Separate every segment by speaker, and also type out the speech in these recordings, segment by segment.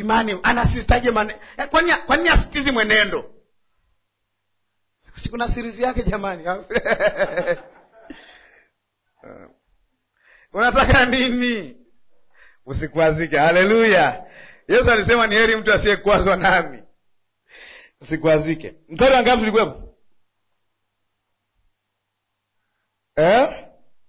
Speaker 1: imani anasisitaje mane eh, kwani kwani asitizi mwenendo Si kuna sirizi yake jamani unataka nini usikwazike haleluya yesu alisema ni heri mtu asiyekwazwa nami usikwazike mstari wa ngapi tulikuwepo eh?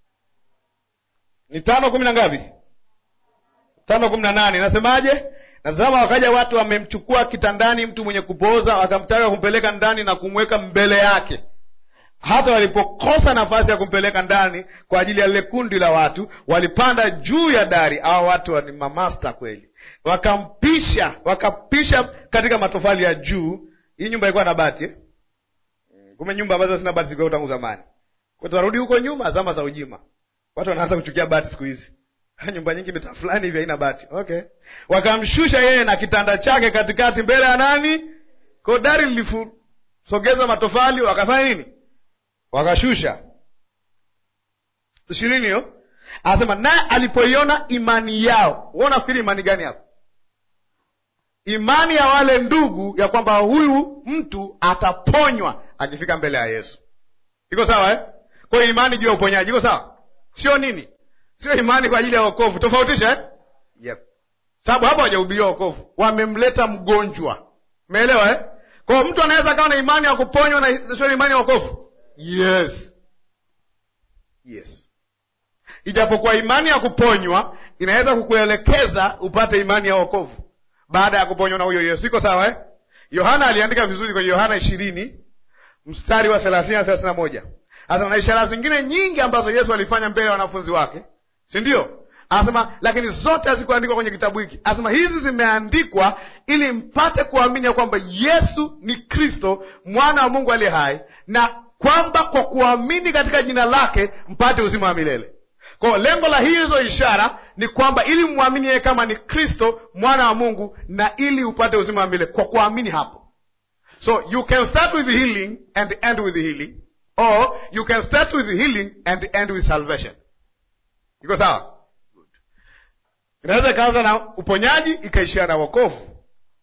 Speaker 1: ni tano kumi na ngapi tano kumi na nane nasemaje natazama wakaja watu wamemchukua kitandani mtu mwenye kupooza wakamtaka kumpeleka ndani na kumweka mbele yake hata walipokosa nafasi ya kumpeleka ndani kwa ajili ya lile kundi la watu walipanda juu ya dari au watu ni mamasta kweli wakampisha wakapisha katika matofali ya juu hii nyumba ilikuwa na bati eh? kume nyumba ambazo zina bati zilikuwa tangu zamani kwa tunarudi huko nyuma zama za ujima watu wanaanza kuchukia bati siku hizi nyumba nyingi mitaa fulani hivi haina bati okay wakamshusha yeye na kitanda chake katikati mbele ya nani ko dari lilisogeza matofali wakafanya nini wakashusha ishirini hiyo anasema naye alipoiona imani yao wewe unafikiri imani gani hapo imani ya wale ndugu ya kwamba huyu mtu ataponywa akifika mbele ya yesu iko sawa eh? kwa hiyo imani juu ya uponyaji iko sawa sio nini sio imani kwa ajili ya wokovu tofautisha eh? yep. sababu hapa hawajahubiriwa wokovu wamemleta mgonjwa umeelewa eh? kwao mtu anaweza kawa na imani ya kuponywa na sio imani ya wokovu yes yes ijapokuwa imani ya kuponywa inaweza kukuelekeza upate imani ya wokovu baada ya kuponywa na huyo yesu iko sawa eh? yohana aliandika vizuri kwenye yohana ishirini mstari wa thelathini na thelathini na moja anasema na ishara zingine nyingi ambazo yesu alifanya mbele ya wanafunzi wake si ndio anasema lakini zote hazikuandikwa kwenye kitabu hiki anasema hizi zimeandikwa ili mpate kuamini ya kwamba yesu ni kristo mwana wa mungu aliye hai na kwamba kwa kuamini katika jina lake mpate uzima wa milele kwao lengo la hizo ishara ni kwamba ili mwamini yeye kama ni kristo mwana wa mungu na ili upate uzima wa milele kwa kuamini hapo so you can start with healing and end with healing or you can start with healing and end with salvation iko sawa inaweza ikaanza na uponyaji ikaishia na wokovu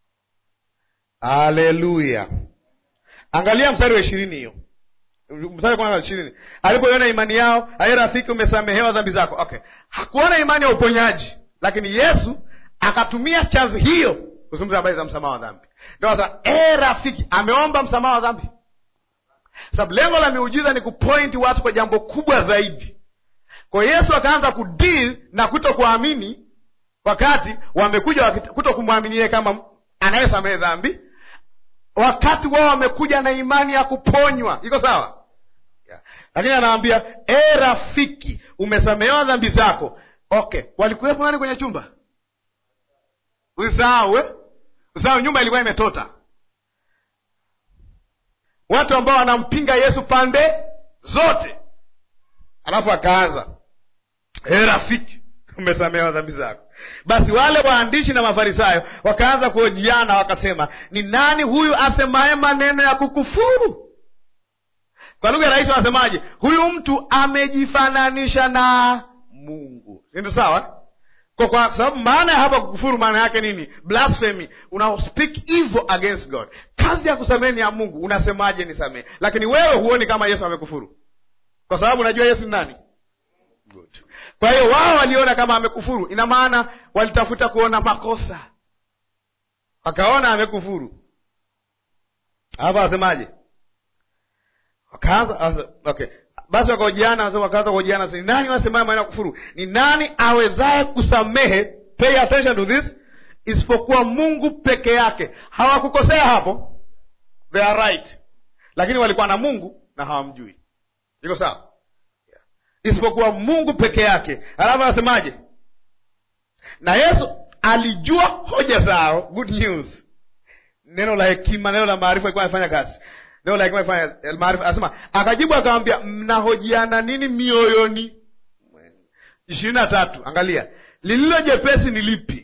Speaker 1: haleluya angalia mstari wa ishirini hiyo mstari kwanza wa ishirini alipoiona imani yao aye rafiki umesamehewa dhambi zako okay hakuona imani ya uponyaji lakini yesu akatumia chanzi hiyo kuzungumza habari za msamaha wa dhambi ndio sasa e rafiki ameomba msamaha wa dhambi sababu lengo la miujiza ni kupointi watu kwa jambo kubwa zaidi kwa yesu akaanza kudeal na kuto kuamini wakati wamekuja kuto kumwamini yeye kama anayesamehe dhambi wakati wao wamekuja na imani ya kuponywa iko sawa yeah. lakini anawambia e rafiki umesamehewa dhambi zako okay walikuwepo nani kwenye chumba usahau eh? usahau nyumba ilikuwa imetota watu ambao wanampinga yesu pande zote alafu akaanza e rafiki umesamehewa dhambi zako basi wale waandishi na mafarisayo wakaanza kuhojiana wakasema ni nani huyu asemaye maneno ya kukufuru kwa lugha rahisi wanasemaje huyu mtu amejifananisha na mungu sindio sawa kwa, kwa sababu maana ya hapa kukufuru maana yake nini blasphemy una speak evil against god kazi ya kusamehe ni ya mungu unasemaje nisamehe lakini wewe huoni kama yesu amekufuru kwa sababu unajua yesu ni nani Good. kwa hiyo wao waliona kama amekufuru ina maana walitafuta kuona makosa wakaona amekufuru hapa wasemaje wakaanza okay basi wakaojiana wakaanza kuojiana ni nani wasemaye maneno ya kufuru ni nani awezaye kusamehe pay attention to this isipokuwa mungu peke yake hawakukosea hapo they are right lakini walikuwa na mungu na hawamjui iko sawa isipokuwa mungu peke yake alafu anasemaje na yesu alijua hoja zao good news neno la hekima neno la maarifa ilikuwa amefanya kazi neno la hekima ifanya maarifa anasema akajibu akamwambia mnahojiana nini mioyoni ishirini na tatu angalia lililo jepesi ni lipi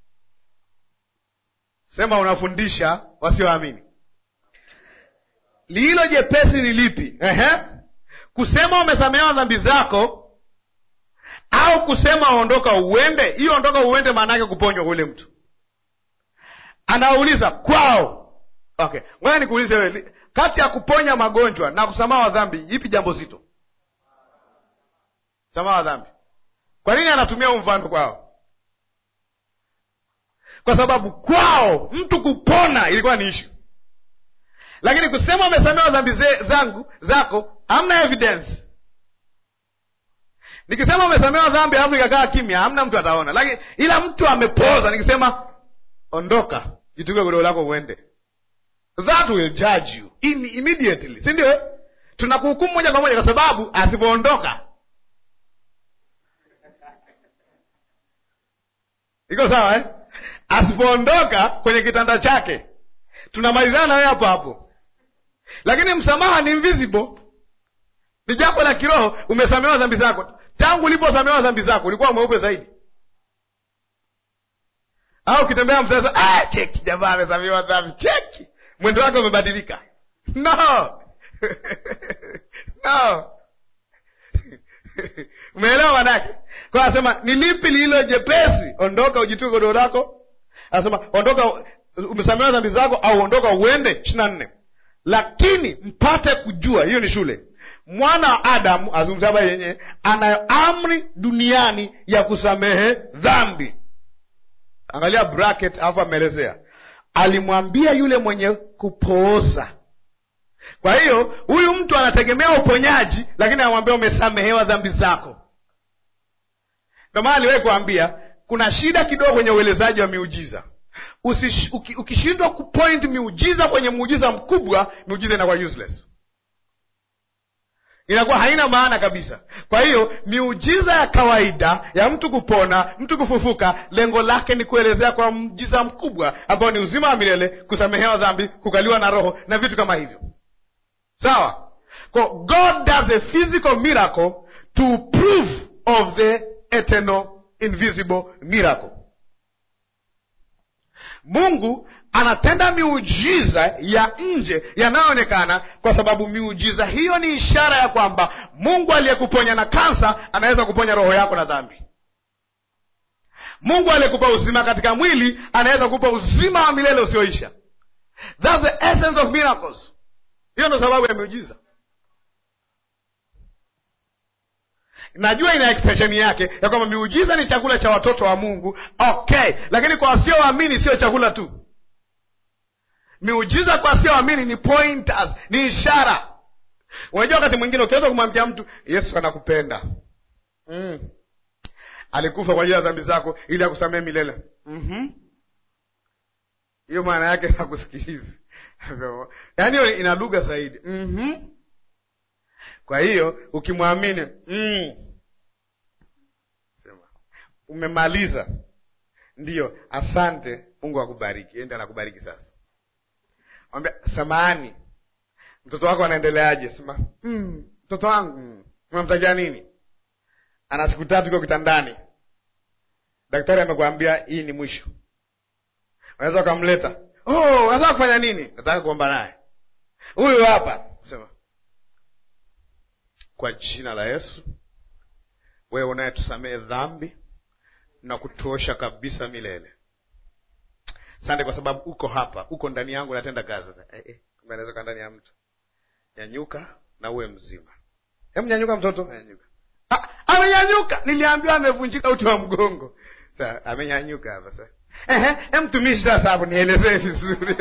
Speaker 1: sema unafundisha wasioamini lililo jepesi ni lipi Ehe. kusema umesamehewa dhambi zako au kusema ondoka uende hiyo ondoka uende maana yake kuponywa ule mtu anawauliza kwao. Okay, ngoja nikuulize wewe, kati ya kuponya magonjwa na kusamaha wa dhambi, ipi jambo zito? Msamaha wa dhambi. Kwa nini anatumia huu mfano kwao? Kwa sababu kwao mtu kupona ilikuwa ni ishu, lakini kusema umesamehewa dhambi zangu zako, hamna evidence. Nikisema umesamehewa dhambi alafu nikakaa kimya, hamna mtu ataona, lakini ila mtu amepoza. Nikisema ondoka, jituke godoro lako uende, that will judge you immediately, si ndio? Tunakuhukumu moja kwa moja, kwa sababu asipoondoka iko sawa eh? Asipoondoka kwenye kitanda chake tunamalizana na wewe hapo hapo, lakini msamaha ni invisible, ni jambo la kiroho. Umesamehewa dhambi zako. Tangu uliposamehewa dhambi zako ulikuwa mweupe zaidi, au ukitembea msasa, ah, cheki jamaa amesamehewa dhambi, cheki mwendo wake umebadilika. No no Umeelewa manake? Kwa anasema ni lipi lililo jepesi? Ondoka ujitue godoro lako. Anasema ondoka, umesamehewa dhambi zako, au ondoka uende. ishirini na nne. Lakini mpate kujua, hiyo ni shule, mwana wa Adamu azungumza habari yenyewe, anayo amri duniani ya kusamehe dhambi. Angalia bracket, alafu ameelezea, alimwambia yule mwenye kupooza kwa hiyo huyu mtu anategemea uponyaji, lakini anamwambia umesamehewa dhambi zako. Ndio maana aliwahi kuambia kuna shida kidogo kwenye uelezaji wa miujiza. Ukishindwa kupoint miujiza kwenye muujiza mkubwa, miujiza inakuwa useless, inakuwa haina maana kabisa. Kwa hiyo miujiza ya kawaida ya mtu kupona, mtu kufufuka, lengo lake ni kuelezea kwa muujiza mkubwa ambao ni uzima wa milele, kusamehewa dhambi, kukaliwa na Roho na vitu kama hivyo. Sawa, kwa God does a physical miracle to prove of the eternal invisible miracle. Mungu anatenda miujiza ya nje yanayoonekana, kwa sababu miujiza hiyo ni ishara ya kwamba Mungu aliyekuponya na kansa anaweza kuponya roho yako na dhambi. Mungu aliyekupa uzima katika mwili anaweza kupa uzima wa milele usioisha. That's the essence of miracles. Hiyo ndo sababu ya miujiza. Najua ina extension yake ya kwamba miujiza ni chakula cha watoto wa Mungu, okay, lakini kwa wasioamini sio chakula tu. Miujiza kwa wasioamini ni pointers, ni ishara. Unajua, wakati mwingine ukiweza kumwambia mtu Yesu anakupenda mm. alikufa kwa ajili ya dhambi zako ili akusamehe milele mm-hmm. hiyo maana yake hakusikilizi yaani hiyo ina lugha zaidi mm-hmm. kwa hiyo ukimwamini mm. sema umemaliza ndiyo asante mungu akubariki ende anakubariki sasa mwambia samahani mtoto wako anaendeleaje sema mm, mtoto wangu mm. unamtakia nini ana siku tatu iko kitandani daktari amekwambia hii ni mwisho unaweza ukamleta oh, unataka kufanya nini nataka kuomba naye huyu hapa sema kwa jina la yesu wewe unayetusamehe dhambi na kutuosha kabisa milele sante kwa sababu uko hapa uko ndani yangu natenda kazi sasa eh, eh, kumbe anaweza kaa ndani ya mtu nyanyuka na uwe mzima hem nyanyuka mtoto nyanyuka ah, amenyanyuka niliambiwa amevunjika uti wa mgongo sa amenyanyuka hapa sasa ehe hem mtumishi sasa hapo nielezee vizuri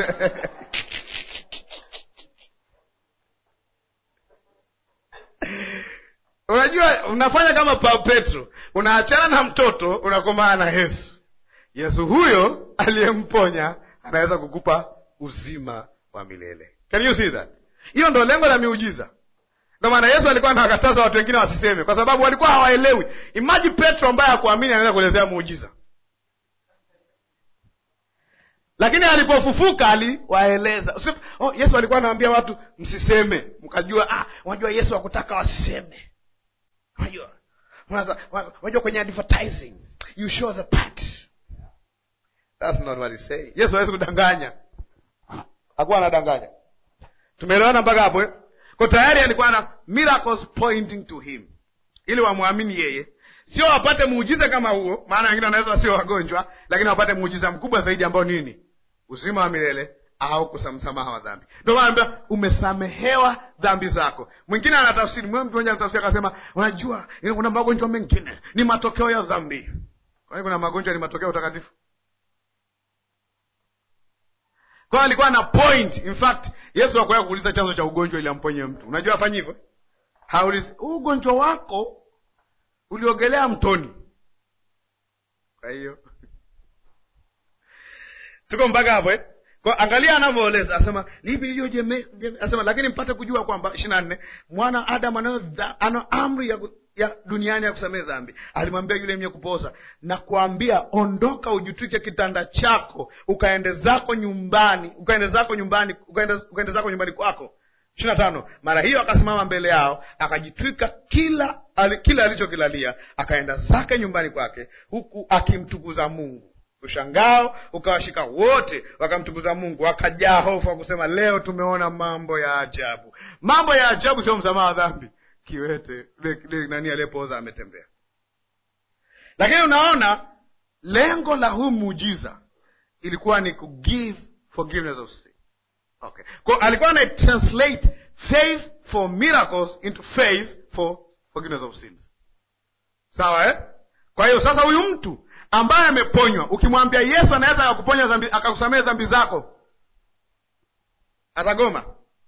Speaker 1: unajua unafanya kama pa petro unaachana na mtoto unakomaa na yesu yesu huyo aliyemponya anaweza kukupa uzima wa milele can you see that hiyo ndo lengo la miujiza ndo maana yesu alikuwa anawakataza watu wengine wasiseme kwa sababu walikuwa hawaelewi imaji petro ambaye hakuamini anaweza kuelezea muujiza lakini alipofufuka aliwaeleza oh, yesu alikuwa anawaambia watu msiseme mkajua ah, unajua yesu hakutaka wasiseme unajua unajua kwenye advertising you show the part That's not what he's saying. yesu hawezi kudanganya hakuwa anadanganya tumeelewana mpaka hapo eh? ko tayari alikuwa na miracles pointing to him ili wamwamini yeye sio wapate muujiza kama huo maana wengine wanaweza wasio wagonjwa lakini wapate muujiza mkubwa zaidi ambao nini uzima wa milele au kusamsamaha wa dhambi. Ndio maana naambia umesamehewa dhambi zako. Mwingine anatafsiri, mtu mmoja anatafsiri akasema, unajua kuna magonjwa mengine ni matokeo ya dhambi. Kwa hiyo kuna magonjwa ni matokeo ya utakatifu. Kwa hiyo alikuwa na point. In fact, Yesu hakuwahi kuuliza chanzo cha ugonjwa ili amponye mtu. Unajua afanye hivyo? Haulizi, huu ugonjwa wako uliogelea mtoni. Kwa hiyo tuko mpaka hapo eh? Kwa angalia anavyoeleza, asema lipi lilio jeme, jeme, asema lakini mpate kujua kwamba ishirini na nne mwana Adamu anayo ana amri ya, ya duniani ya kusamehe dhambi. Alimwambia yule mwenye kupoza na kuambia, ondoka, ujitwike kitanda chako, ukaende zako nyumbani, ukaende zako nyumbani, ukaende, ukaende zako nyumbani kwako. ishirini na tano mara hiyo akasimama mbele yao, akajitwika kila ali, kila alichokilalia, akaenda zake nyumbani kwake, huku akimtukuza Mungu. Ushangao ukawashika wote, wakamtukuza Mungu, wakajaa hofu, wakusema leo tumeona mambo ya ajabu. Mambo ya ajabu sio msamaha wa dhambi. Kiwete le, le, nani aliyepoza ametembea. Lakini unaona lengo la huu muujiza ilikuwa ni ku give forgiveness of sin. Okay, kwa alikuwa ana translate faith for miracles into faith for forgiveness of sins. Sawa eh? Kwa hiyo sasa huyu mtu ambaye ameponywa, ukimwambia Yesu anaweza akakuponya dhambi, akakusamehe dhambi zako, atagoma.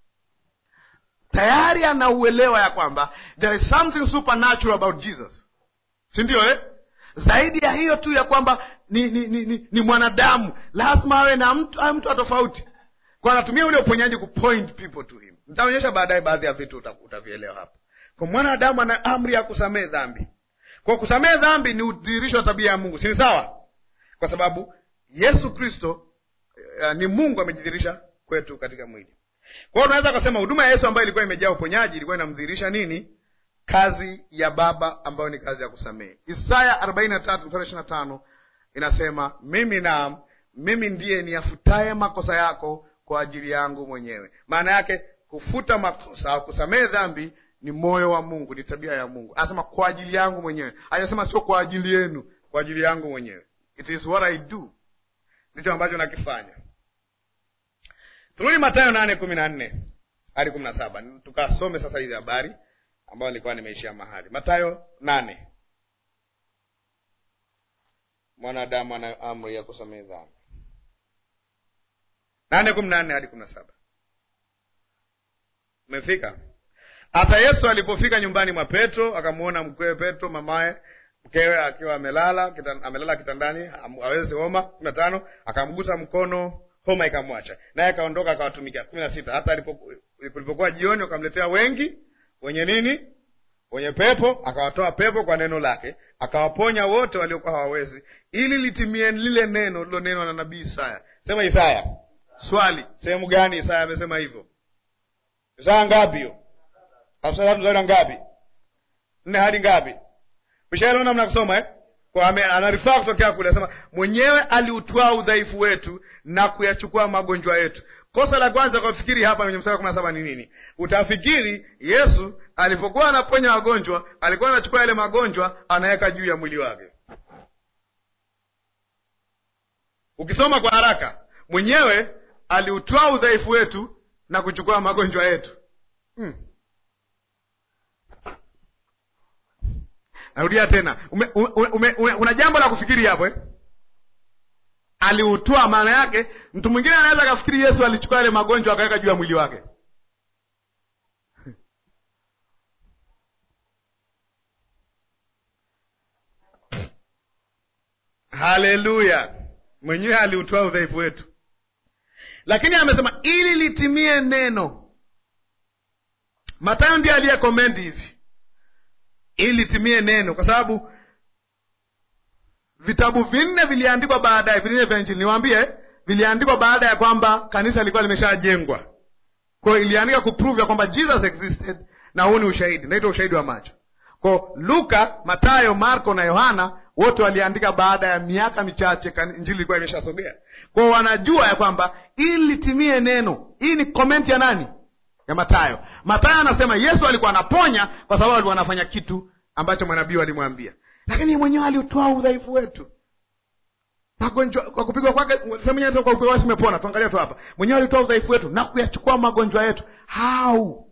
Speaker 1: Tayari anauelewa ya kwamba there is something supernatural about Jesus, si ndio eh? Zaidi ya hiyo tu ya kwamba ni, ni, ni, ni, ni mwanadamu, lazima awe na mtu, awe mtu wa tofauti, kwa anatumia ule uponyaji kupoint people to him. Nitaonyesha baadaye baadhi ya vitu utavielewa hapa. Kwa mwanadamu ana amri ya kusamehe dhambi kwa kusamehe dhambi ni udhihirisho wa tabia ya Mungu, si ni sawa? Kwa sababu Yesu Kristo uh, ni Mungu amejidhihirisha kwetu katika mwili. Kwa hiyo tunaweza kusema huduma ya Yesu ambayo ilikuwa imejaa uponyaji ilikuwa inamdhihirisha nini? Kazi ya Baba ambayo ni kazi ya kusamehe. Isaya arobaini na tatu mstari ishirini na tano inasema mimi naam, mimi ndiye niyafutaye makosa yako kwa ajili yangu mwenyewe. Maana yake kufuta makosa au kusamehe dhambi ni moyo wa Mungu, ni tabia ya Mungu. Anasema kwa ajili yangu mwenyewe, hajasema sio kwa ajili yenu, kwa ajili yangu mwenyewe. It is what I do, ndicho ambacho nakifanya. Turudi Mathayo nane kumi na nne hadi kumi na saba tukasome sasa hizi habari ambayo nilikuwa nimeishia mahali. Mathayo nane mwanadamu ana amri ya kusamehe dhambi. nane kumi na nne hadi kumi na saba Umefika? Hata Yesu alipofika nyumbani mwa Petro, akamwona mkwewe Petro, mamaye mkewe akiwa amelala kitan, amelala kitandani awezi homa. kumi na tano akamgusa mkono, homa ikamwacha, naye akaondoka akawatumikia. kumi na sita hata ilipokuwa jioni, wakamletea wengi wenye nini, wenye pepo, akawatoa pepo kwa neno lake, akawaponya wote waliokuwa hawawezi, ili litimie lile neno lilonenwa na nabii Isaya. Sema Isaya. Swali, sehemu gani Isaya amesema hivyo? Isaya ngapi hiyo? Mstari ngapi? Nne hadi ngapi? Ushaelewa namna ya kusoma eh? Kwa anarifaa kutokea kule, anasema mwenyewe aliutwaa udhaifu wetu na kuyachukua magonjwa yetu. Kosa la kwanza kwa fikiri hapa kwenye mstari wa kumi na saba ni nini? Utafikiri Yesu alipokuwa anaponya wagonjwa alikuwa anachukua yale magonjwa anaweka juu ya mwili wake. Ukisoma kwa haraka, mwenyewe aliutwaa udhaifu wetu na kuchukua magonjwa yetu. hmm. Narudia tena, ume, ume, ume, una jambo la kufikiri hapo eh? Aliutoa, maana yake mtu mwingine anaweza akafikiri Yesu alichukua yale magonjwa akaweka juu ya mwili wake. Haleluya! Mwenyewe aliutoa udhaifu wetu, lakini amesema ili litimie neno. Matayo ndiye aliye komenti hivi ili litimie neno, kwa sababu vitabu vinne viliandikwa baadaye, vinne vya Injili niwaambie, viliandikwa baada ya kwamba kanisa lilikuwa limeshajengwa. Kwa hiyo iliandika kuprove ya kwamba Jesus existed, na huu ni ushahidi, naitwa ushahidi wa macho. Kwa Luka, Matayo, Marko na Yohana wote waliandika baada ya miaka michache Injili ilikuwa imeshasogea. Kwa hiyo wanajua ya kwamba ili litimie neno. Hii ni komenti ya nani? ya Matayo. Matayo anasema Yesu alikuwa anaponya kwa sababu alikuwa anafanya kitu ambacho manabii walimwambia, lakini mwenyewe aliutoa udhaifu wetu. magonjwa kwa kupigwa kwake sehemu nyingine kwa kupigwa kwake tumepona tuangalie tu hapa mwenyewe alitoa udhaifu wetu na kuyachukua magonjwa yetu how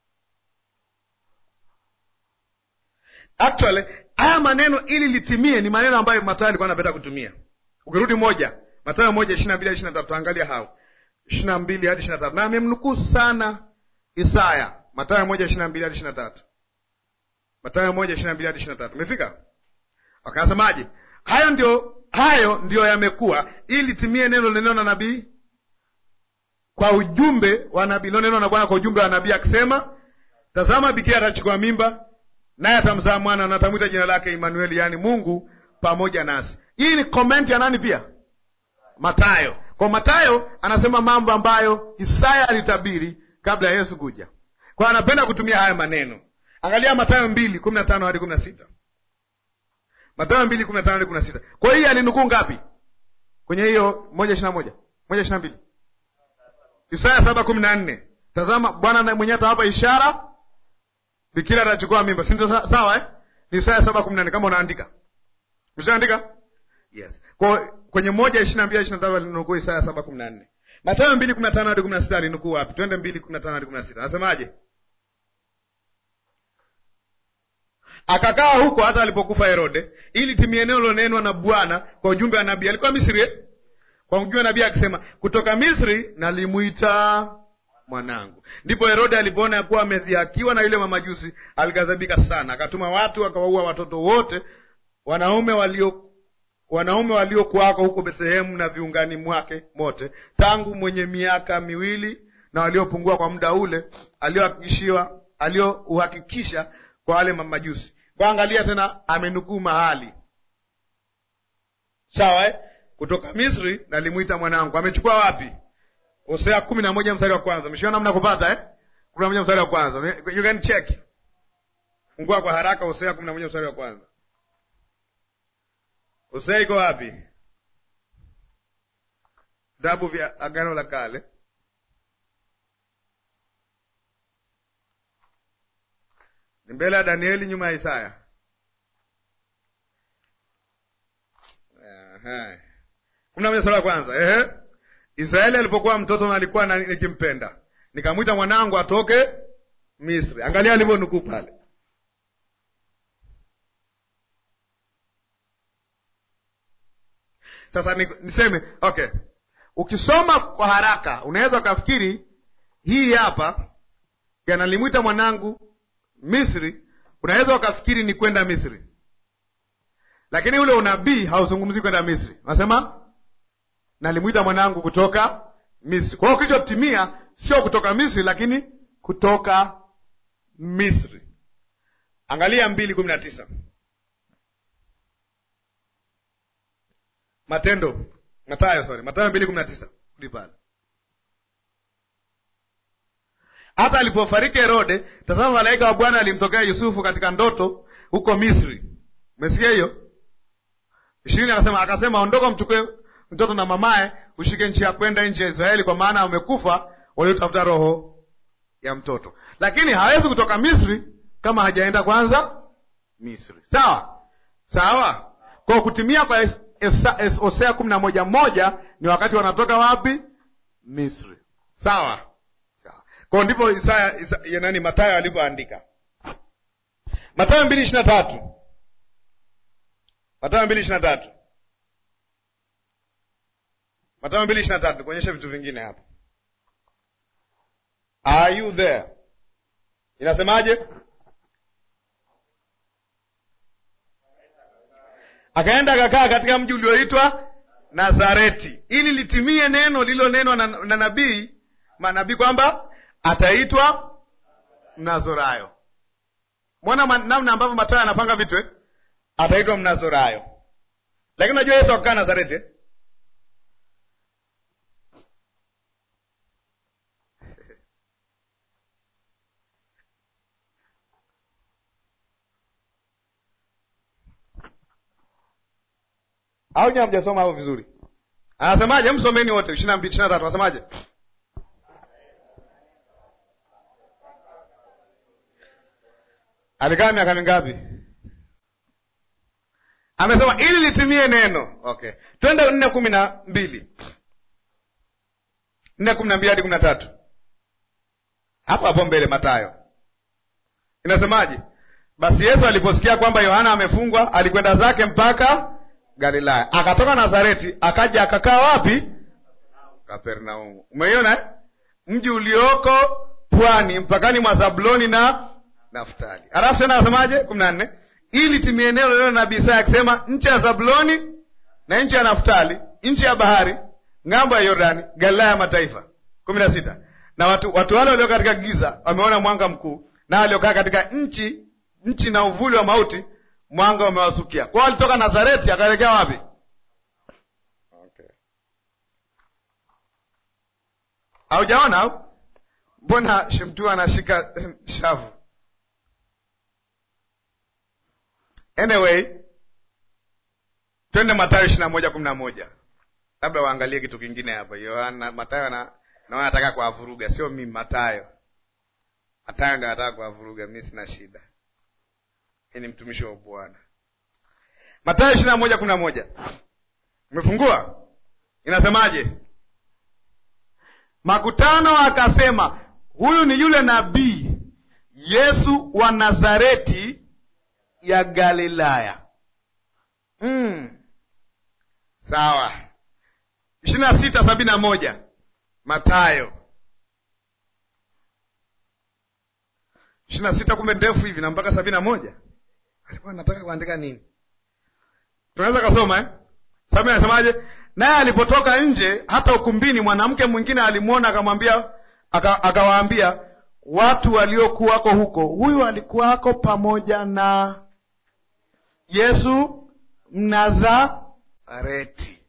Speaker 1: actually haya maneno ili litimie ni maneno ambayo matayo alikuwa anapenda kutumia ukirudi moja matayo moja ishiri na mbili hadi ishiri na tatu tuangalia hao ishiri na mbili hadi ishiri na tatu na amemnukuu sana isaya matayo moja ishiri na mbili hadi ishiri na tatu matayo moja ishiri na mbili hadi ishiri na tatu umefika wakasemaje hayo ndio hayo ndiyo yamekuwa ili litimie neno lineneo na nabii kwa ujumbe wa nabii lilonenwa na bwana kwa ujumbe wa nabii akisema tazama bikira atachukua mimba naye atamzaa mwana na atamwita jina lake Imanueli, yaani Mungu pamoja nasi. Hii ni komenti ya nani? Pia Matayo. Kwa Matayo anasema mambo ambayo Isaya alitabiri kabla ya Yesu kuja, kwa anapenda kutumia haya maneno. Angalia Matayo mbili kumi na tano hadi kumi na sita Matayo mbili kumi na tano hadi kumi na sita Kwa hiyo alinukuu ngapi kwenye hiyo moja ishirini na moja moja ishirini na mbili Isaya saba kumi na nne Tazama Bwana mwenyewe atawapa ishara bikira atachukua mimba, si ndio? Sawa eh? Ni Isaya saba kumi na nne kama unaandika, ushaandika? Yes. Kwa kwenye moja ishirini na mbili ishirini na tatu alinukuu Isaya saba kumi na nne Mathayo mbili kumi na tano hadi kumi na sita alinukuu wapi? Twende mbili kumi na tano hadi kumi na sita Anasemaje? Akakaa huko hata alipokufa Herode, ili timie neno lilonenwa na Bwana kwa ujumbe wa nabii. Alikuwa Misri eh? Kwa ujumbe wa nabii akisema, kutoka Misri nalimwita mwanangu. Ndipo Herode alipoona ya kuwa amedhihakiwa na yule mamajusi, alighadhabika sana, akatuma watu akawaua watoto wote wanaume walio wanaume waliokuwako huko Bethlehemu na viungani mwake mote, tangu mwenye miaka miwili na waliopungua kwa muda ule aliohakikishiwa aliouhakikisha kwa wale mamajusi. Kwa angalia tena, amenukuu mahali sawa, eh? kutoka Misri nalimwita mwanangu. Amechukua wapi? Hosea kumi na moja mstari wa kwanza. Mshiona namna kupata eh? kumi na moja mstari wa kwanza. You can check, fungua kwa haraka Hosea kumi na moja mstari wa kwanza. Hosea iko wapi? Vitabu vya Agano la Kale, ni mbele ya Danieli, nyuma ya Isaya. kumi na moja mstari wa kwanza. Ehe. Israeli alipokuwa mtoto na alikuwa nikimpenda, nikamwita mwanangu atoke Misri. Angalia alivyonukuu pale. Sasa niseme okay, ukisoma kwa haraka unaweza ukafikiri hii hapa yanalimwita mwanangu Misri, unaweza ukafikiri ni kwenda Misri, lakini ule unabii hauzungumzii kwenda Misri, unasema nalimwita mwanangu kutoka Misri. Kwa hiyo kilichotimia sio kutoka Misri, lakini kutoka Misri. Angalia mbili kumi na tisa Matendo, Matayo, sorry, Matayo mbili kumi na tisa uli pale. Hata alipofariki Herode, tazama, malaika wa Bwana alimtokea Yusufu katika ndoto huko Misri. Umesikia hiyo? ishirini akasema akasema, ondoka, mchukue mtoto na mamaye, ushike nchi ya kwenda nchi ya Israeli, kwa maana wamekufa waliotafuta roho ya mtoto. Lakini hawezi kutoka Misri kama hajaenda kwanza Misri. Sawa sawa. Kwa kutimia kwa Hosea kumi na moja moja ni wakati wanatoka wapi? Misri. Sawa sawa. Kwa ndipo Isaya, Isaya nani Mathayo alivyoandika Mathayo mbili ishirini na tatu Mathayo mbili ishirini na tatu Mathayo mbili ishirini na tatu kuonyesha vitu vingine hapa. Are you there? Inasemaje? Akaenda akakaa katika mji ulioitwa Nazareti, ili litimie neno lililonenwa na, na nabii manabii kwamba ataitwa Mnazorayo. Mwona namna ambavyo Mathayo anapanga vitu eh? Ataitwa Mnazorayo, lakini unajua Yesu akakaa Nazareti eh? au nyewe hamjasoma hapo vizuri? Anasemaje? Msomeni wote ishirini na mbili ishirini na tatu anasemaje? Alikaa miaka mingapi? amesema ili litimie neno okay twende nne kumi na mbili nne kumi na mbili hadi kumi na tatu hapo hapo mbele matayo inasemaje basi yesu aliposikia kwamba yohana amefungwa alikwenda zake mpaka galilaya akatoka nazareti akaja akakaa wapi kapernaumu umeiona eh? mji ulioko pwani mpakani mwa zabuloni na naftali alafu tena anasemaje kumi na nne ili timie eneo lililo nabii Isaya akisema nchi ya zabuloni na nchi ya naftali nchi ya bahari ng'ambo ya yordani galilaya ya mataifa kumi na sita na watu, watu wale walio katika giza wameona mwanga mkuu na waliokaa katika nchi nchi na uvuli wa mauti mwanga umewasukia kwao walitoka nazareti akaelekea wapi okay. haujaona au mbona shemtu anashika shavu anyway twende matayo ishiri na moja kumi na moja labda waangalie kitu kingine hapa yohana matayo na naona nataka kuwavuruga sio mimi matayo matayo ndo anataka kuwavuruga mi sina shida hii ni mtumishi wa bwana matayo ishiri na moja kumi na moja umefungua inasemaje makutano akasema huyu ni yule nabii yesu wa nazareti ya galilaya mm. sawa ishirini na sita sabini na moja matayo ishirini na sita kumbe ndefu hivi na mpaka sabini na moja alikuwa anataka kuandika nini tunaweza kasoma eh? sababu anasemaje naye alipotoka nje hata ukumbini mwanamke mwingine alimwona akamwambia akawaambia watu waliokuwako huko huyu alikuwako pamoja na yesu mnazareti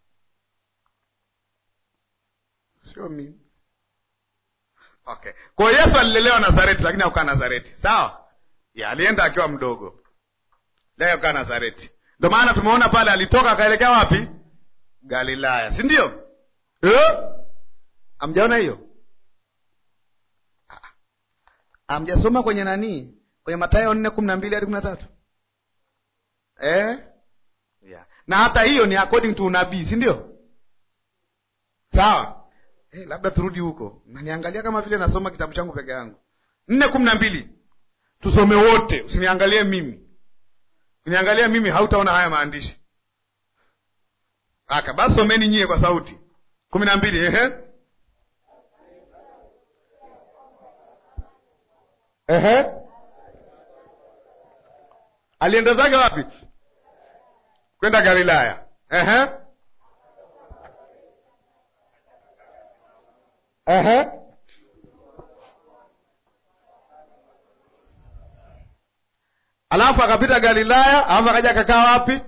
Speaker 1: sio mimi okay kwa hiyo yesu alilelewa nazareti lakini akukaa nazareti sawa ya alienda akiwa mdogo leo akaa nazareti ndio maana tumeona pale alitoka akaelekea wapi galilaya si ndio eh? amjaona hiyo amjasoma kwenye nanii kwenye matayo nne kumi na mbili hadi kumi na tatu eh? yeah. na hata hiyo ni according to unabii si ndio sawa eh, labda turudi huko naniangalia kama vile nasoma kitabu changu peke yangu nne kumi na mbili tusome wote usiniangalie mimi uniangalia mimi hautaona haya maandishi aka basi someni nyie kwa sauti kumi na mbili ehe ehe alienda zake wapi kwenda galilaya ehe ehe alafu akapita galilaya alafu akaja akakaa wapi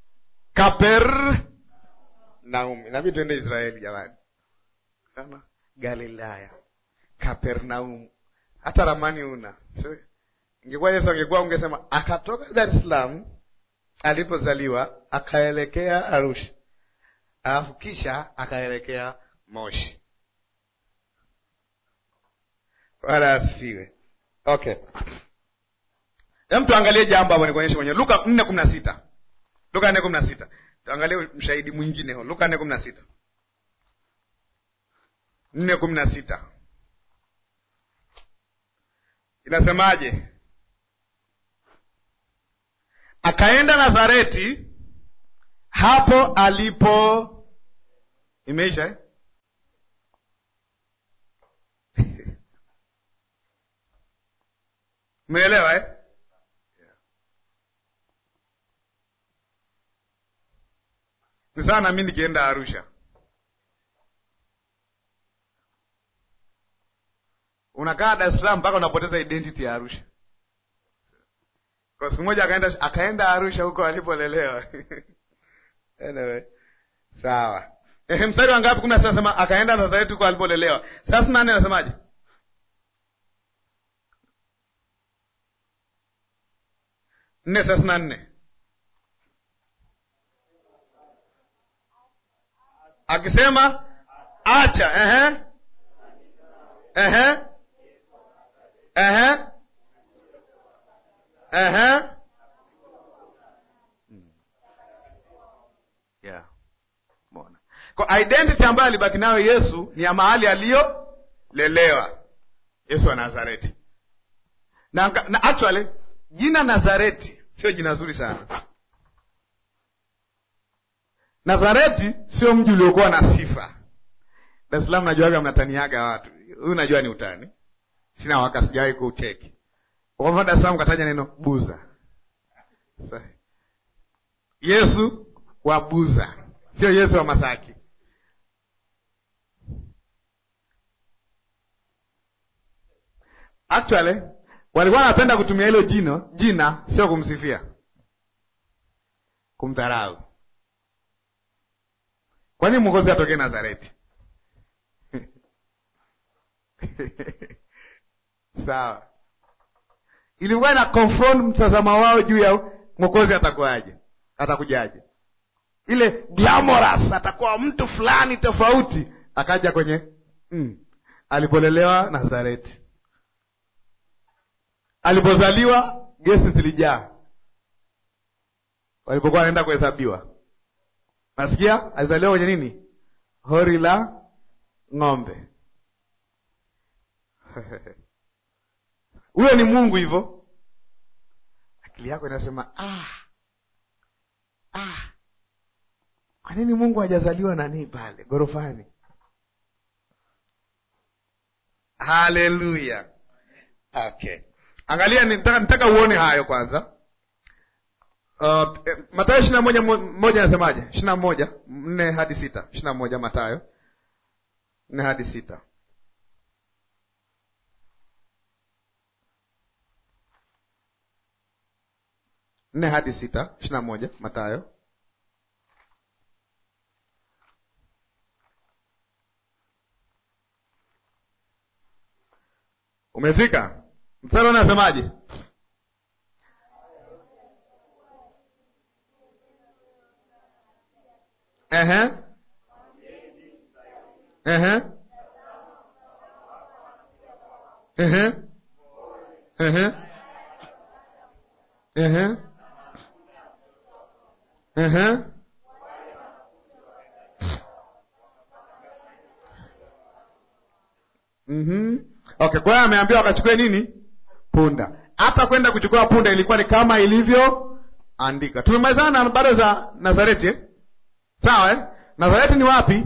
Speaker 1: kapernaum inabidi tuende israeli jamani galilaya kapernaum hata ramani una ingekuwa yesu angekuwa ungesema akatoka dar es salaam alipozaliwa akaelekea arusha alafu kisha akaelekea moshi wala asifiwe okay hem tuangalie jambo hapo nikuonyeshe kwenye luka nne kumi na sita luka nne kumi na sita tuangalie mshahidi mwingine ho luka nne kumi na sita nne kumi na sita inasemaje akaenda nazareti hapo alipo imeisha eh? umeelewa eh? ni sawa nami nikienda arusha unakaa dar es salaam mpaka unapoteza identity ya arusha kwa siku moja akaenda akaenda arusha huko alipolelewa anyway, sawa ehe mstari wa ngapi kumi na sita nasema akaenda nazareti huko alipolelewa thelathini na nne anasemaje nne thelathini na nne akisema acha ehe ehe ehe ehe Kwa identity ambayo alibaki nayo Yesu ni ya mahali aliyolelewa, Yesu wa Nazareti. Na, na actually jina Nazareti sio jina zuri sana. Nazareti sio mji uliokuwa na sifa. Dar es Salaam najuaga mnataniaga watu, huyu najua ni utani, sina waka, sijawahi kuuteki. Kwa mfano Dar es Salaam kataja neno Buza. Yesu wa Buza, sio Yesu wa Masaki. Actually walikuwa wanapenda kutumia hilo jino jina, sio kumsifia, kumdharau. Kwa nini mwokozi atokee Nazareti? Sawa, ilikuwa ina confront mtazamo wao juu ya mwokozi atakuwaje, atakujaje, ile glamorous, atakuwa mtu fulani tofauti, akaja kwenye mm, alipolelewa Nazareti, alipozaliwa gesi zilijaa, walipokuwa wanaenda kuhesabiwa Nasikia alizaliwa kwenye nini? Hori la ng'ombe. Huyo ni Mungu hivyo. Akili yako inasema ah, ah, kwa nini Mungu hajazaliwa nani pale gorofani? Haleluya. Okay, angalia, nitaka nitaka uone hayo kwanza. Uh, Matayo ishirini na moja moja anasemaje? ishirini na moja nne hadi sita ishirini na moja Matayo nne hadi sita nne hadi sita ishirini na moja Matayo umefika? Mstari unasemaje? Ehe. Ehe. Ehe. Ehe. Ehe. Ehe. Mhm. Okay, kwa hiyo ameambiwa wakachukue nini? Punda. Hata kwenda kuchukua punda ilikuwa ni kama ilivyoandika. Tumemalizana na habari za Nazareti eh? Sawa eh? Nazareti ni wapi?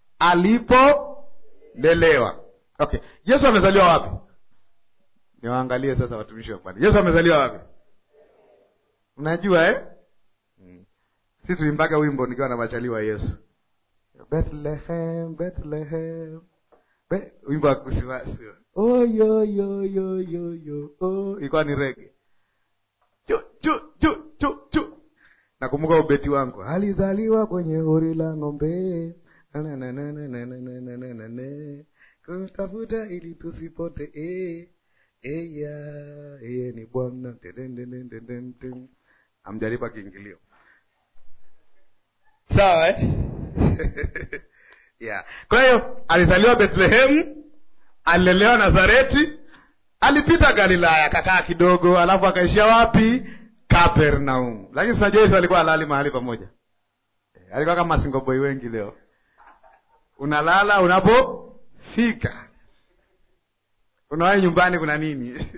Speaker 1: Alipolelewa. Okay, Yesu amezaliwa wapi? Niwaangalie sasa watumishi wa Bwana. Yesu amezaliwa wapi? Unajua eh? Hmm. Si tulimbaga wimbo nikiwa na machaliwa Yesu. Bethlehem, Bethlehem. Be, wimbo wa kusiwasi. Oh yo yo yo yo yo. Oh, ilikuwa ni rege. Chu chu chu chu chu. Nakumbuka ubeti wangu, alizaliwa kwenye hori la ng'ombe, kutafuta ili tusipote. E, eya eye ni Bwana. Amjalipa kiingilio, sawa eh? yeah. Kwa hiyo alizaliwa Bethlehem, alilelewa Nazareti, alipita Galilaya, akakaa kidogo, alafu akaishia wapi? Kapernaum. Lakini sinajua Yesu alikuwa alali mahali pamoja. E, alikuwa kama singoboi wengi leo, unalala unapofika, unawahi nyumbani kuna nini?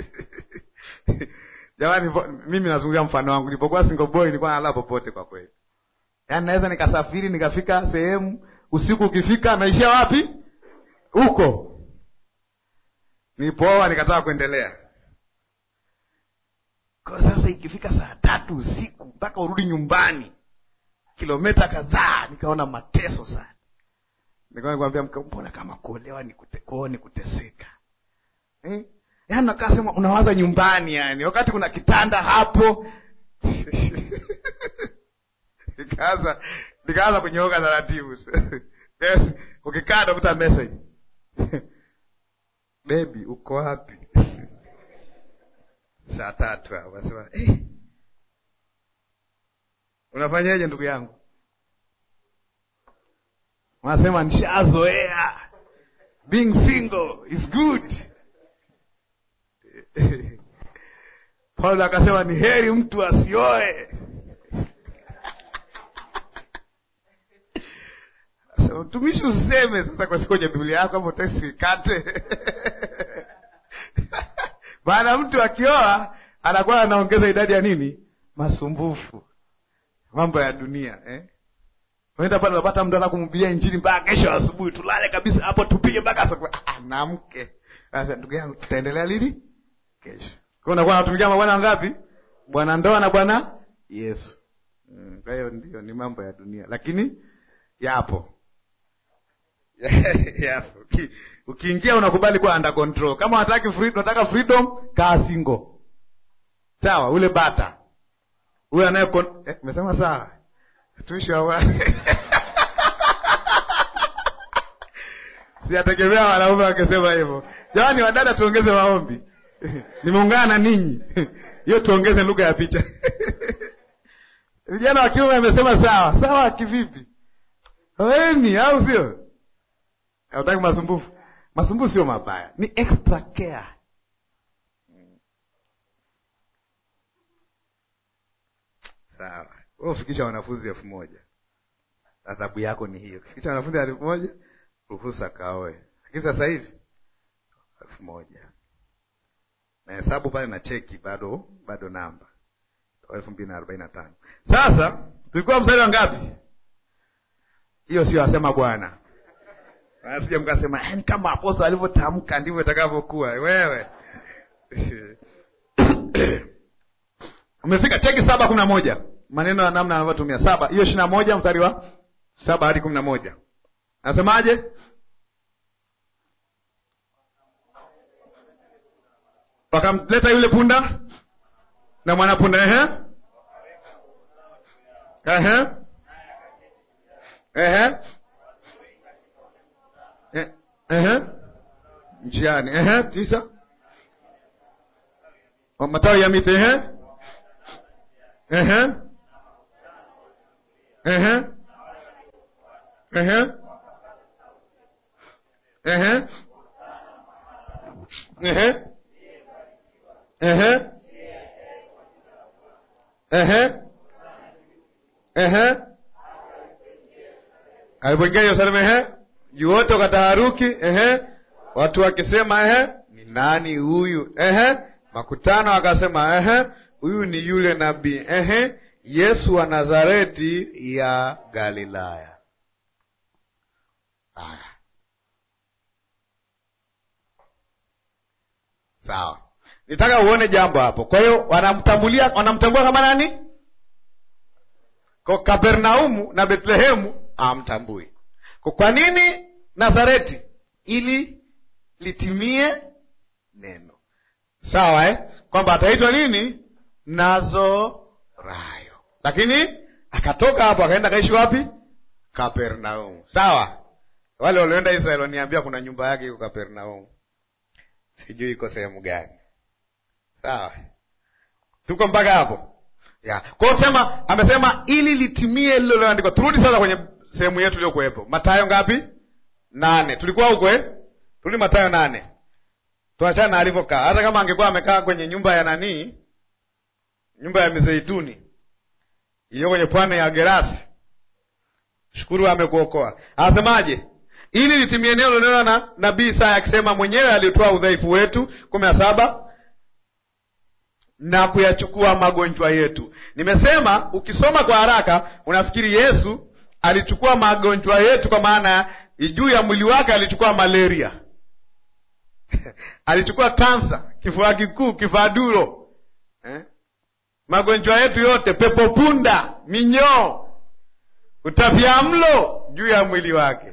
Speaker 1: Jamani, mimi nazungumzia mfano wangu. Nilipokuwa singoboi nilikuwa nalala popote kwa kweli, yaani naweza nikasafiri nikafika sehemu usiku, ukifika naishia wapi? Huko nilipooa nikataka kuendelea kwa sasa ikifika saa tatu usiku mpaka urudi nyumbani kilomita kadhaa, nikaona mateso sana. Nikawa nikwambia mke, mbona kama kuolewa ni kute, kuoa ni kuteseka eh? Yaani nakaa sema unawaza nyumbani, yani wakati kuna kitanda hapo nikaanza nikaanza kunyooka taratibu yes, ukikaa nakuta message bebi, uko wapi? saa tatu hapo wasema eh, unafanyaje ndugu yangu? Wanasema nishazoea, being single is good. Paulo akasema ni heri mtu asioe. Sasa, mtumishi useme sasa kwa siku kwenye biblia yako hapo teksi ikate maana mtu akioa anakuwa anaongeza idadi ya nini masumbufu mambo ya dunia eh? unaenda pale unapata mtu anakumhubiria injili mpaka kesho asubuhi tulale kabisa hapo tupige mpaka asubuhi ah, namke sasa ndugu yangu tutaendelea lini kesho kwa unakuwa unatumikia mabwana wangapi bwana ndoa na bwana yesu Mm, kwa hiyo ndio ni mambo ya dunia lakini yapo yapo Uki- ukiingia unakubali kuwa under control kama unataka freedom, unataka freedom kaa single sawa ule bata ule anaye kon- eh, umesema sawa tuishi wa siyategemea wanaume wakisema hivyo jamani wadada tuongeze maombi nimeungana na ninyi hiyo tuongeze lugha ya picha vijana wa kiume amesema sawa sawa kivipi weni au sio hautaki masumbufu masumbufu sio mabaya ni extra care sawa wewe ufikisha wanafunzi elfu moja adhabu yako ni hiyo ukifikisha wanafunzi elfu moja ruhusa kaoe lakini sasa hivi elfu moja na hesabu pale na cheki bado bado namba elfu mbili na arobaini na tano sasa tulikuwa mstari wa ngapi hiyo sio asema bwana asija mkasema yani kama aposto alivyotamka ndivyo itakavyokuwa wewe umefika cheki saba kumi na moja maneno ya namna anavyotumia saba hiyo ishiri na moja mstari wa saba hadi kumi na moja anasemaje wakamleta yule punda na mwanapunda ehe ehe ehe Eh, ehe njiani ehe tisa Wa matawi ya miti ehe ehe ehe ehe ehe ehe ehe ehe ehe alipoingia Yerusalemu ehe juu wote wakataharuki ehe watu wakisema ehe ni nani huyu ehe makutano wakasema ehe huyu ni yule nabii ehe Yesu wa Nazareti ya Galilaya haya sawa nitaka uone jambo hapo kwa hiyo wanamtambulia wanamtambua kama nani kwa kapernaumu na bethlehemu amtambui kwa kwa nini nazareti ili litimie neno sawa eh? kwamba ataitwa nini nazorayo lakini akatoka hapo akaenda akaishi wapi kapernaumu sawa wale walioenda israeli waniambia kuna nyumba yake iko kapernaumu sijui iko sehemu gani sawa tuko mpaka hapo ya kwao sema amesema ili litimie lilo loandikwa turudi sasa kwenye sehemu yetu iliyokuwepo matayo ngapi nane tulikuwa huko eh? turudi matayo nane tuachane na alivyokaa hata kama angekuwa amekaa kwenye nyumba ya nanii nyumba ya mizeituni iliyo kwenye pwani ya gerasi shukuru amekuokoa anasemaje ili litimie neno lilonena na nabii Isaya akisema mwenyewe alitoa udhaifu wetu kumi na saba na kuyachukua magonjwa yetu. Nimesema ukisoma kwa haraka unafikiri Yesu alichukua magonjwa yetu, kwa maana juu ya mwili wake alichukua malaria alichukua kansa, kifua kikuu, kifaduro eh? magonjwa yetu yote, pepo punda, minyoo, utapiamlo juu ya mwili wake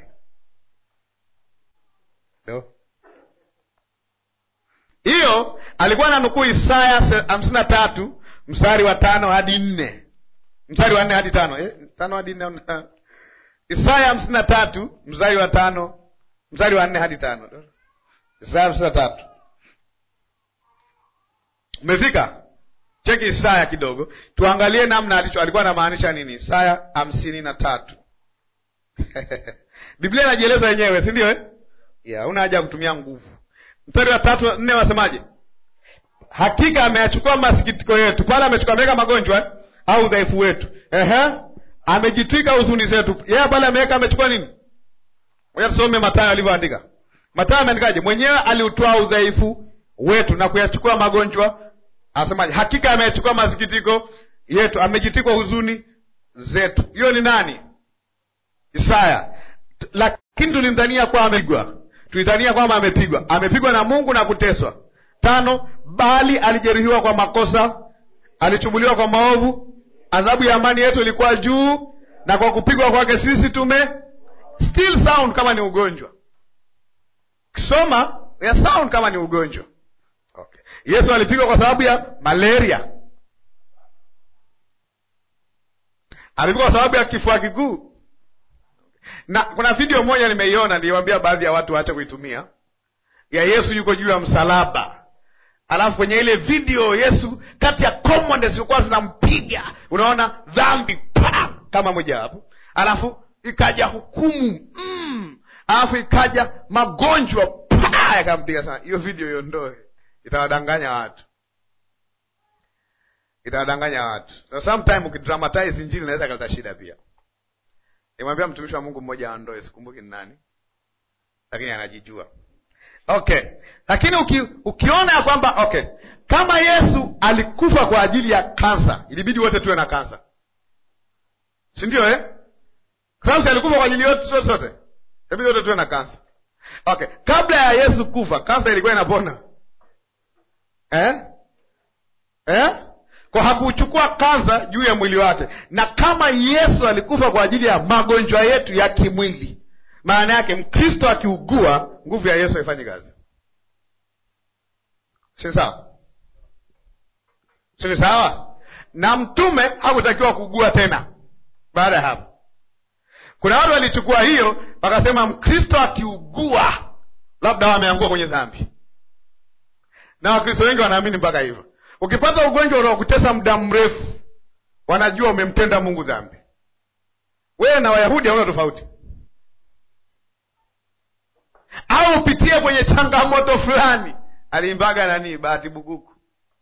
Speaker 1: no? hiyo alikuwa na nukuu Isaya hamsini na tatu mstari wa tano hadi nne mstari wa nne hadi tano eh, tano hadi nne Isaya hamsini na tatu mstari wa tano mstari wa nne hadi tano Isaya hamsini na tatu umefika? Cheki Isaya kidogo, tuangalie namna alicho alikuwa anamaanisha nini. Isaya hamsini na tatu Biblia inajieleza yenyewe, si ndio eh? Yeah, una haja ya kutumia nguvu mstari wa tatu nne wasemaje? Hakika ameyachukua masikitiko yetu, pale amechukua ameweka magonjwa au udhaifu wetu. Ehe, amejitwika huzuni zetu. Yeye pale ameweka amechukua nini? Ngoja tusome Mathayo alivyoandika. Mathayo ameandikaje? Mwenyewe aliutwaa udhaifu wetu na kuyachukua magonjwa, anasemaje? Hakika ameyachukua masikitiko yetu, amejitikwa huzuni zetu. Hiyo ni nani? Isaya. Lakini tulimdhania kwamba amepigwa, tulidhania kwamba amepigwa. Amepigwa na Mungu na kuteswa. Tano, bali alijeruhiwa kwa makosa, alichubuliwa kwa maovu, adhabu ya amani yetu ilikuwa juu, na kwa kupigwa kwake sisi tume still sound kama ni ugonjwa. Kisoma ya sound kama ni ugonjwa. Okay. Yesu alipigwa kwa sababu ya malaria, alipigwa kwa sababu ya kifua kikuu. Na kuna video moja nimeiona, niliwaambia baadhi ya watu waache kuitumia, ya Yesu yuko juu ya msalaba, alafu kwenye ile video Yesu kati ya command zilikuwa zinampiga, unaona dhambi pa kama moja hapo, alafu ikaja hukumu mm, alafu ikaja magonjwa pa yakampiga sana. Hiyo video iondoe, itawadanganya watu, itawadanganya watu. So sometime ukidramatize injili inaweza ikaleta shida pia. Nimwambia mtumishi wa Mungu mmoja aondoe, sikumbuki ni nani, lakini anajijua. Okay, lakini uki, ukiona ya kwamba okay, kama Yesu alikufa kwa ajili ya kansa, ilibidi wote tuwe na kansa, si ndio eh? Kwa sababu alikufa kwa ajili yote sote sote, ilibidi wote tuwe na kansa. Okay, kabla ya Yesu kufa kansa ilikuwa inapona eh? Eh? Kwa hakuchukua kansa juu ya mwili wake, na kama Yesu alikufa kwa ajili ya magonjwa yetu ya kimwili, maana yake Mkristo akiugua nguvu ya Yesu haifanyi kazi. Si sawa? Si sawa? Na mtume hakutakiwa kuugua tena baada ya hapo. Kuna watu walichukua hiyo wakasema Mkristo akiugua labda wameangua kwenye dhambi, na Wakristo wengi wanaamini mpaka hivyo. Ukipata ugonjwa unaokutesa muda mrefu, wanajua umemtenda Mungu dhambi. Wewe na Wayahudi hauna tofauti au upitie kwenye changamoto fulani. Aliimbaga nani? Bahati Bukuku,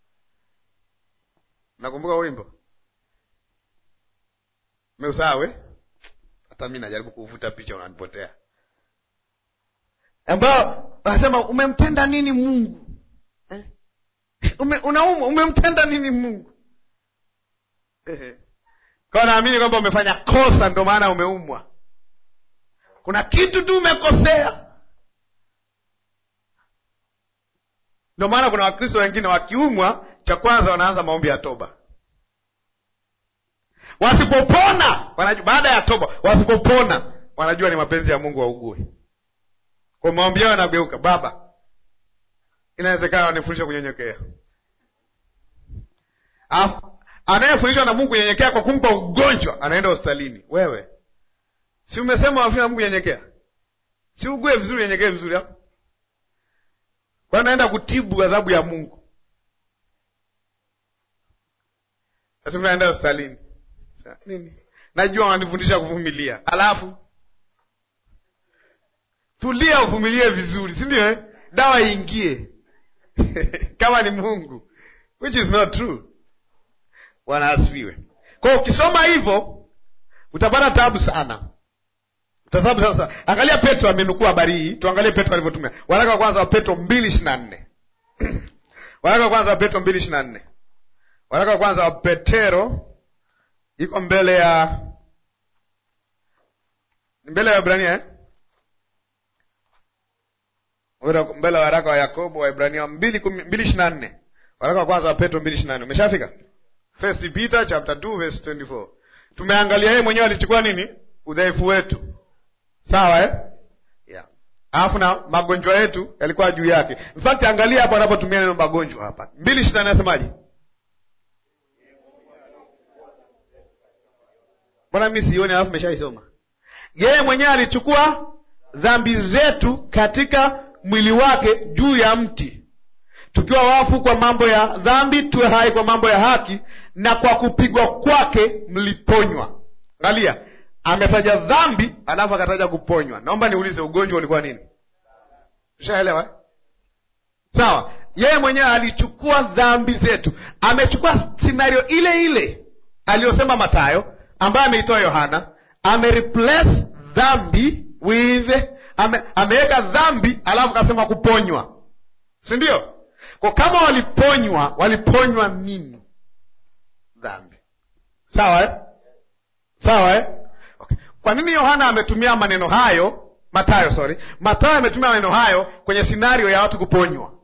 Speaker 1: nakumbuka wimbo meusawe. Hata mi najaribu kuvuta picha, unanipotea, ambao anasema umemtenda nini Mungu eh? Ume, unaumwa umemtenda nini Mungu eh? Kwa naamini kwamba umefanya kosa, ndo maana umeumwa. Kuna kitu tu umekosea Ndio maana kuna Wakristo wengine wakiumwa, cha kwanza wanaanza maombi ya toba. Wasipopona wanajua, baada ya toba, wasipopona wanajua ni mapenzi ya Mungu waugue. Kwa maombi yao yanageuka, Baba, inawezekana wanifundisha kunyenyekea. Anayefundishwa na Mungu kunyenyekea kwa kumpa ugonjwa, anaenda hospitalini. Wewe si umesema wafundisha na Mungu kunyenyekea? Si ugue vizuri, nyenyekee vizuri hapo kwa naenda kutibu adhabu ya Mungu, naenda hospitalini nini? Najua wananifundisha kuvumilia, alafu tulia, uvumilie vizuri, si ndio eh? Dawa iingie kama ni Mungu, which is not true. Bwana asifiwe. Kwa ukisoma hivyo utapata tabu sana Tasabu sasa, angalia Petro amenukua habari hii. Tuangalie Petro alivyotumia waraka wa kwanza wa Petro mbili ishirini na nne waraka wa kwanza wa Petro mbili ishirini na nne waraka wa kwanza wa Petero iko mbele ya mbele ya Waebrania eh? mbele ya waraka wa Yakobo wa Waebrania mbili ishirini na nne waraka wa kwanza wa Petro mbili ishirini na nne Umeshafika First Peter chapter 2 verse 24. Tumeangalia yeye mwenyewe alichukua nini udhaifu wetu Sawa eh? Yeah. Alafu na magonjwa yetu yalikuwa juu yake. In fact angalia hapo anapotumia neno magonjwa hapa. mbili ishirini na nne nasemaje? Mbona mimi sioni alafu meshaisoma. Yeye mwenyewe alichukua dhambi zetu katika mwili wake juu ya mti, tukiwa wafu kwa mambo ya dhambi, tuwe hai kwa mambo ya haki, na kwa kupigwa kwake mliponywa. Angalia, ametaja dhambi alafu akataja kuponywa. Naomba niulize, ugonjwa ulikuwa nini? Ushaelewa sawa? Yeye mwenyewe alichukua dhambi zetu, amechukua sinario ile ile aliyosema Matayo, ambayo ameitoa Yohana, amereplace dhambi with ame, ameweka dhambi alafu kasema kuponywa si ndio kwa kama waliponywa waliponywa nini dhambi sawa eh? sawa eh? okay. kwa nini yohana ametumia maneno hayo matayo sorry matayo ametumia maneno hayo kwenye sinario ya watu kuponywa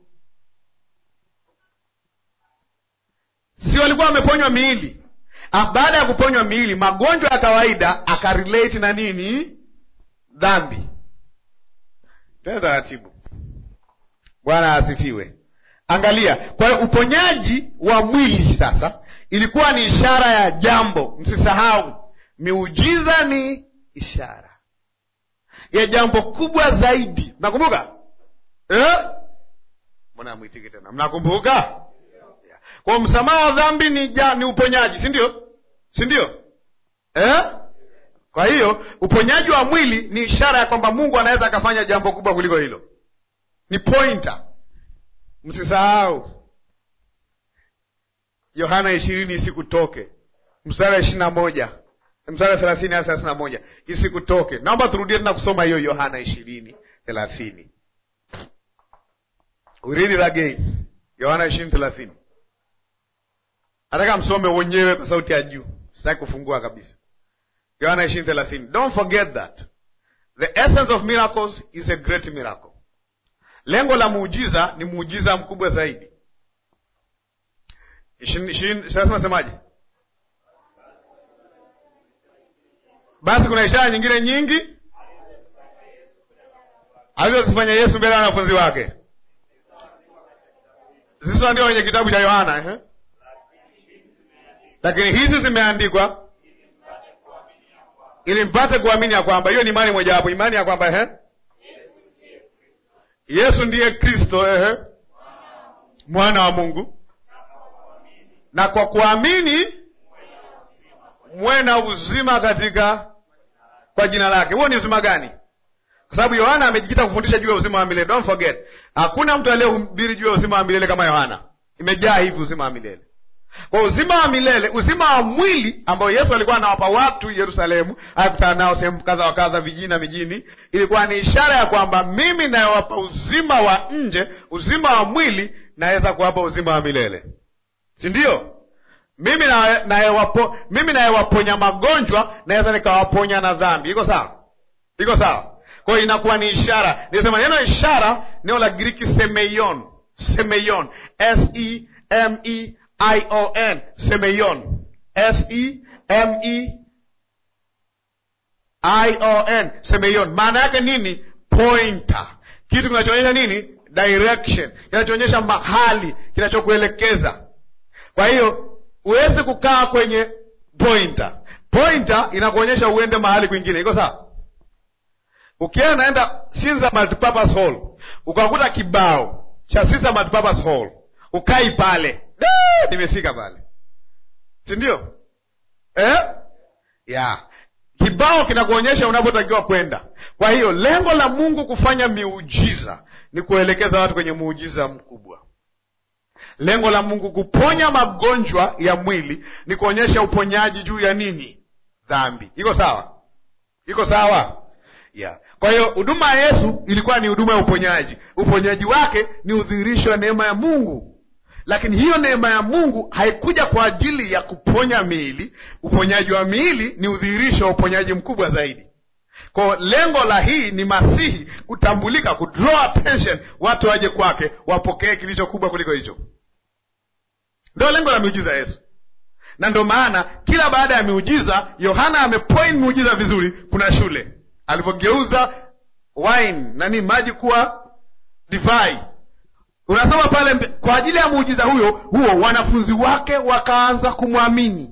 Speaker 1: si walikuwa wameponywa miili Ah, baada ya kuponywa miili magonjwa ya kawaida akarelate na nini dhambi tena taratibu bwana asifiwe angalia kwa hiyo uponyaji wa mwili sasa ilikuwa ni ishara ya jambo msisahau miujiza ni ishara ya jambo kubwa zaidi mnakumbuka eh? mbona amwitiki tena mnakumbuka yeah. kwa msamaha wa dhambi ni, ja, ni uponyaji si ndio si ndio eh? kwa hiyo uponyaji wa mwili ni ishara ya kwamba mungu anaweza akafanya jambo kubwa kuliko hilo ni pointer msisahau yohana ishirini isikutoke mstari wa ishiri na moja mstari wa thelathini hadi thelathini na moja isikutoke naomba turudie tena kusoma hiyo yohana ishirini thelathini We read it again yohana ishirini thelathini nataka msome wenyewe kwa sauti ya juu sitaki kufungua kabisa yohana ishirini thelathini don't forget that the essence of miracles is a great miracle lengo la muujiza ni muujiza mkubwa zaidi ishirini ishirini sasa nasemaje basi kuna ishara nyingine nyingi alizozifanya yesu mbele ya wanafunzi wake zisizoandikwa kwenye kitabu cha yohana eh? lakini hizi zimeandikwa ili mpate kuamini ya kwamba hiyo ni imani mojawapo imani ya kwamba eh? yesu ndiye kristo eh? mwana wa mungu na kwa kuamini mwe na uzima katika kwa jina lake huo ni uzima gani kwa sababu yohana amejikita kufundisha juu ya uzima wa milele don't forget hakuna mtu aliyehubiri juu ya uzima wa milele kama yohana imejaa hivi uzima wa milele kwa uzima wa milele uzima wa mwili ambao yesu alikuwa anawapa watu yerusalemu akutana nao sehemu kadha wa kadha vijini na mijini ilikuwa ni ishara ya kwamba mimi nayewapa uzima wa nje uzima wa mwili naweza kuwapa uzima wa milele si ndio mimi nayewapo mimi nayewaponya magonjwa naweza nikawaponya na dhambi iko sawa iko sawa kwa hiyo inakuwa ni ishara nisema neno ishara neno la giriki semeion semeion s e m e i o n semeion s e m e i o n semeion maana yake nini pointer kitu kinachoonyesha nini direction kinachoonyesha mahali kinachokuelekeza kwa hiyo huwezi kukaa kwenye pointer pointer inakuonyesha uende mahali kwingine iko sawa ukienda naenda sinza multipurpose hall ukakuta kibao cha sinza multipurpose hall ukai pale Dee, nimefika pale si ndio eh? yeah. kibao kinakuonyesha unapotakiwa kwenda kwa hiyo lengo la mungu kufanya miujiza ni kuelekeza watu kwenye muujiza mkubwa lengo la mungu kuponya magonjwa ya mwili ni kuonyesha uponyaji juu ya nini dhambi iko sawa iko sawa yeah. kwa hiyo huduma ya yesu ilikuwa ni huduma ya uponyaji uponyaji wake ni udhihirisho wa neema ya mungu lakini hiyo neema ya mungu haikuja kwa ajili ya kuponya miili uponyaji wa miili ni udhihirisho wa uponyaji mkubwa zaidi kwa lengo la hii ni masihi kutambulika kudraw attention watu waje kwake wapokee kilicho kubwa kuliko hicho ndio lengo la miujiza yesu na ndio maana kila baada ya miujiza yohana amepoint miujiza vizuri kuna shule alivyogeuza wine nani maji kuwa divai unasoma pale mbe, kwa ajili ya muujiza huyo huo wanafunzi wake wakaanza kumwamini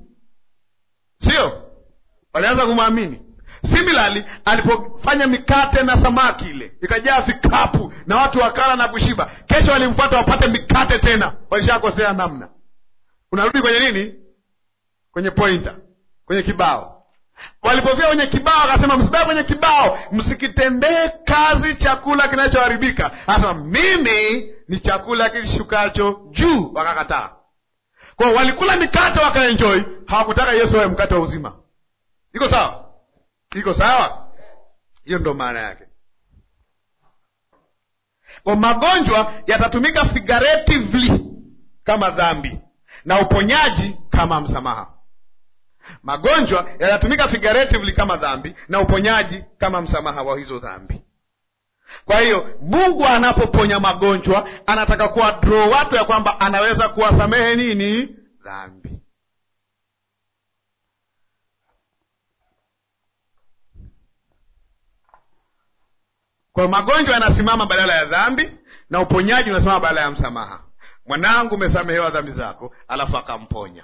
Speaker 1: sio walianza kumwamini similarly alipofanya mikate na samaki ile ikajaa vikapu na watu wakala na kushiba kesho walimfuata wapate mikate tena walishakosea namna unarudi kwenye nini kwenye pointer kwenye kibao walipofika kwenye kibao akasema msibaki kwenye kibao msikitendee kazi chakula kinachoharibika anasema mimi ni chakula kishukacho juu wakakataa kwao walikula mikate wakaenjoi hawakutaka yesu awe mkate wa uzima iko sawa iko sawa hiyo ndo maana yake Kwa magonjwa yatatumika figuratively kama dhambi na uponyaji kama msamaha. Magonjwa yatatumika figuratively kama dhambi na uponyaji kama msamaha wa hizo dhambi. Kwa hiyo Mungu anapoponya magonjwa anataka kuwa draw watu ya kwamba anaweza kuwasamehe nini? Dhambi. Kwa magonjwa yanasimama badala ya dhambi na uponyaji unasimama badala ya msamaha. Mwanangu, umesamehewa dhambi zako, alafu akamponya.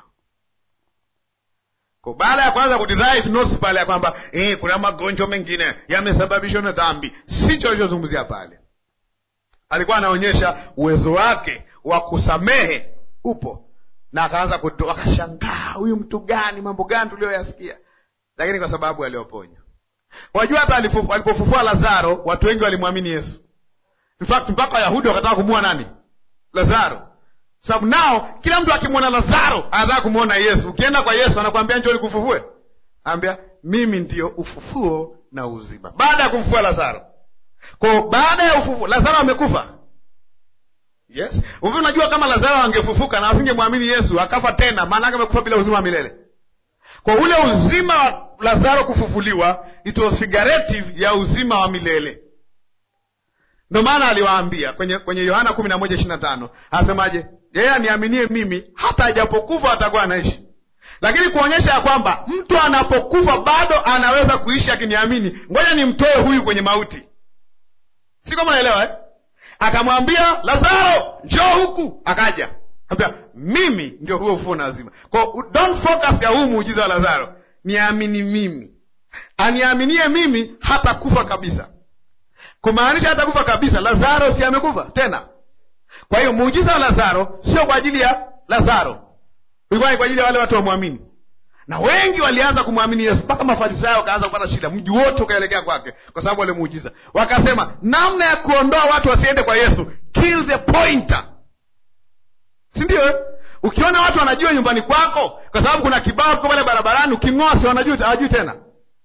Speaker 1: Kwa baada ya kwanza kuderive notes pale ya kwamba eh, kuna magonjwa mengine yamesababishwa na dhambi, sicho alichozungumzia pale. Alikuwa anaonyesha uwezo wake wa kusamehe upo, na akaanza kutoa, akashangaa, huyu mtu gani, mambo gani tuliyoyasikia, lakini kwa sababu aliyoponya. Wajua, hata alipofufua Lazaro watu wengi walimwamini Yesu. In fact mpaka Wayahudi wakataka kumua nani? Lazaro sababu nao kila mtu akimwona Lazaro anataka kumwona Yesu. Ukienda kwa Yesu anakwambia njoo nikufufue, anambia mimi ndiyo ufufuo na uzima, baada ya kumfufua Lazaro. Kwa baada ya ufufuo Lazaro amekufa, yes. Uvi, unajua kama Lazaro angefufuka na asingemwamini Yesu akafa tena, maana yake amekufa bila uzima wa milele. Kwa ule uzima wa Lazaro kufufuliwa, it was figurative ya uzima wa milele. Ndio maana aliwaambia kwenye kwenye Yohana kumi na moja ishirini na tano anasemaje? Yeye aniaminie mimi hata ajapokufa atakuwa anaishi. Lakini kuonyesha ya kwamba mtu anapokufa bado anaweza kuishi akiniamini, ngoja nimtoe huyu kwenye mauti. Si kama naelewa eh? Akamwambia Lazaro, njoo huku, akaja ambia mimi ndio huo ufufuo na uzima. Kwa don't focus ya huu muujiza wa Lazaro, niamini mimi. Aniaminie mimi hata kufa kabisa kumaanisha hata kufa kabisa. Lazaro si amekufa tena? Kwa hiyo muujiza wa Lazaro sio kwa ajili ya Lazaro, ulikuwa ni kwa ajili ya wale watu wamwamini, na wengi walianza kumwamini Yesu mpaka Mafarisayo wakaanza kupata shida, mji wote ukaelekea kwake kwa sababu wale muujiza. Wakasema namna ya kuondoa watu wasiende kwa Yesu, kill the pointer, si ndio? Eh, ukiona watu wanajua nyumbani kwako kwa sababu kuna kibao kiko pale barabarani, uking'oa si wanajua, hawajui tena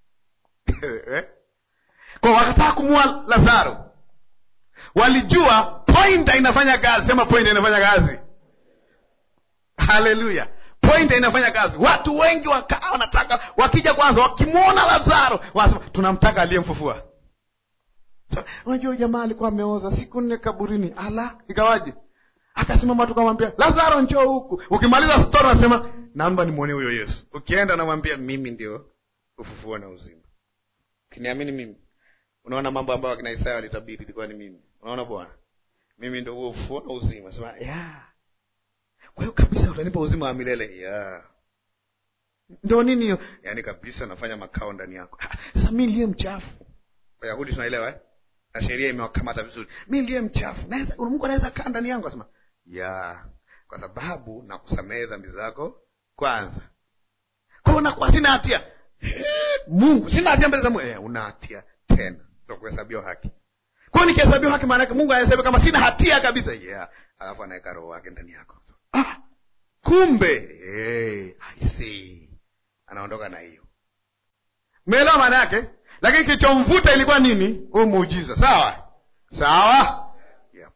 Speaker 1: kwa wakataka kumua Lazaro, walijua pointer inafanya kazi. Sema pointer inafanya kazi. Haleluya, pointer inafanya kazi. Watu wengi wakaa wanataka, wakija kwanza, wakimwona Lazaro wanasema tunamtaka aliyemfufua. So, unajua jamaa alikuwa ameoza siku nne kaburini. Ala, ikawaje? Akasimama tukamwambia Lazaro, njoo huku. Ukimaliza stori unasema naomba nimwone huyo Yesu. Ukienda namwambia mimi ndio ufufuo na uzima, ukiniamini mimi Unaona mambo ambayo akina Isaya walitabiri ilikuwa ni mimi. Unaona Bwana, mimi ndo huo ufufuo na uzima. Sema ya kwa hiyo kabisa utanipa uzima wa milele ya ndo nini hiyo? Yaani kabisa nafanya makao ndani yako. Sasa mi ndiye mchafu. Wayahudi tunaelewa eh? na sheria imewakamata vizuri. Mi ndiye mchafu, naweza Mungu anaweza kaa ndani yangu? Asema ya kwa sababu nakusamehe dhambi zako kwanza. Kwa hiyo nakuwa sina hatia Mungu, sina hatia mbele za Mungu. Eh, una hatia tena ndo kuhesabiwa haki. Kwa hiyo nikihesabiwa haki, maana yake Mungu anahesabiwa kama sina hatia kabisa. Yeah, alafu anaweka roho wake ndani yako. Ah, kumbe hey, I see. Anaondoka na hiyo, umeelewa maana yake? Lakini kilichomvuta ilikuwa nini? Huu muujiza. Sawa sawa, yeah.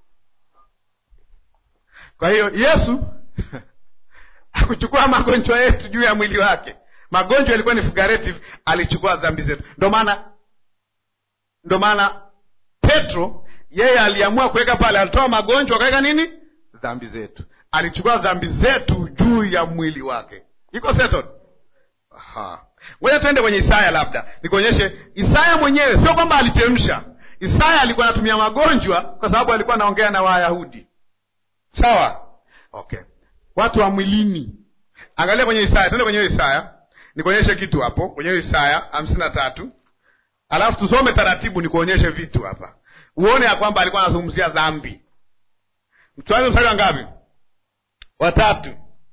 Speaker 1: Kwa hiyo Yesu akuchukua magonjwa yetu juu ya mwili wake. Magonjwa yalikuwa ni figurative, alichukua dhambi zetu. Ndo maana ndo maana Petro yeye aliamua kuweka pale, alitoa magonjwa akaweka nini? Dhambi zetu. Alichukua dhambi zetu juu ya mwili wake. Iko settled? Aha, ngoja tuende kwenye Isaya, labda nikuonyeshe. Isaya mwenyewe sio kwamba alichemsha. Isaya alikuwa anatumia magonjwa kwa sababu alikuwa anaongea na Wayahudi, sawa? Okay, watu wa mwilini. Angalia kwenye Isaya, tuende kwenye Isaya nikuonyeshe kitu hapo kwenye Isaya hamsini na tatu alafu tusome taratibu, nikuonyeshe vitu hapa, uone ya kwamba alikuwa anazungumzia dhambi. Tuanze mstari wa ngapi? Watatu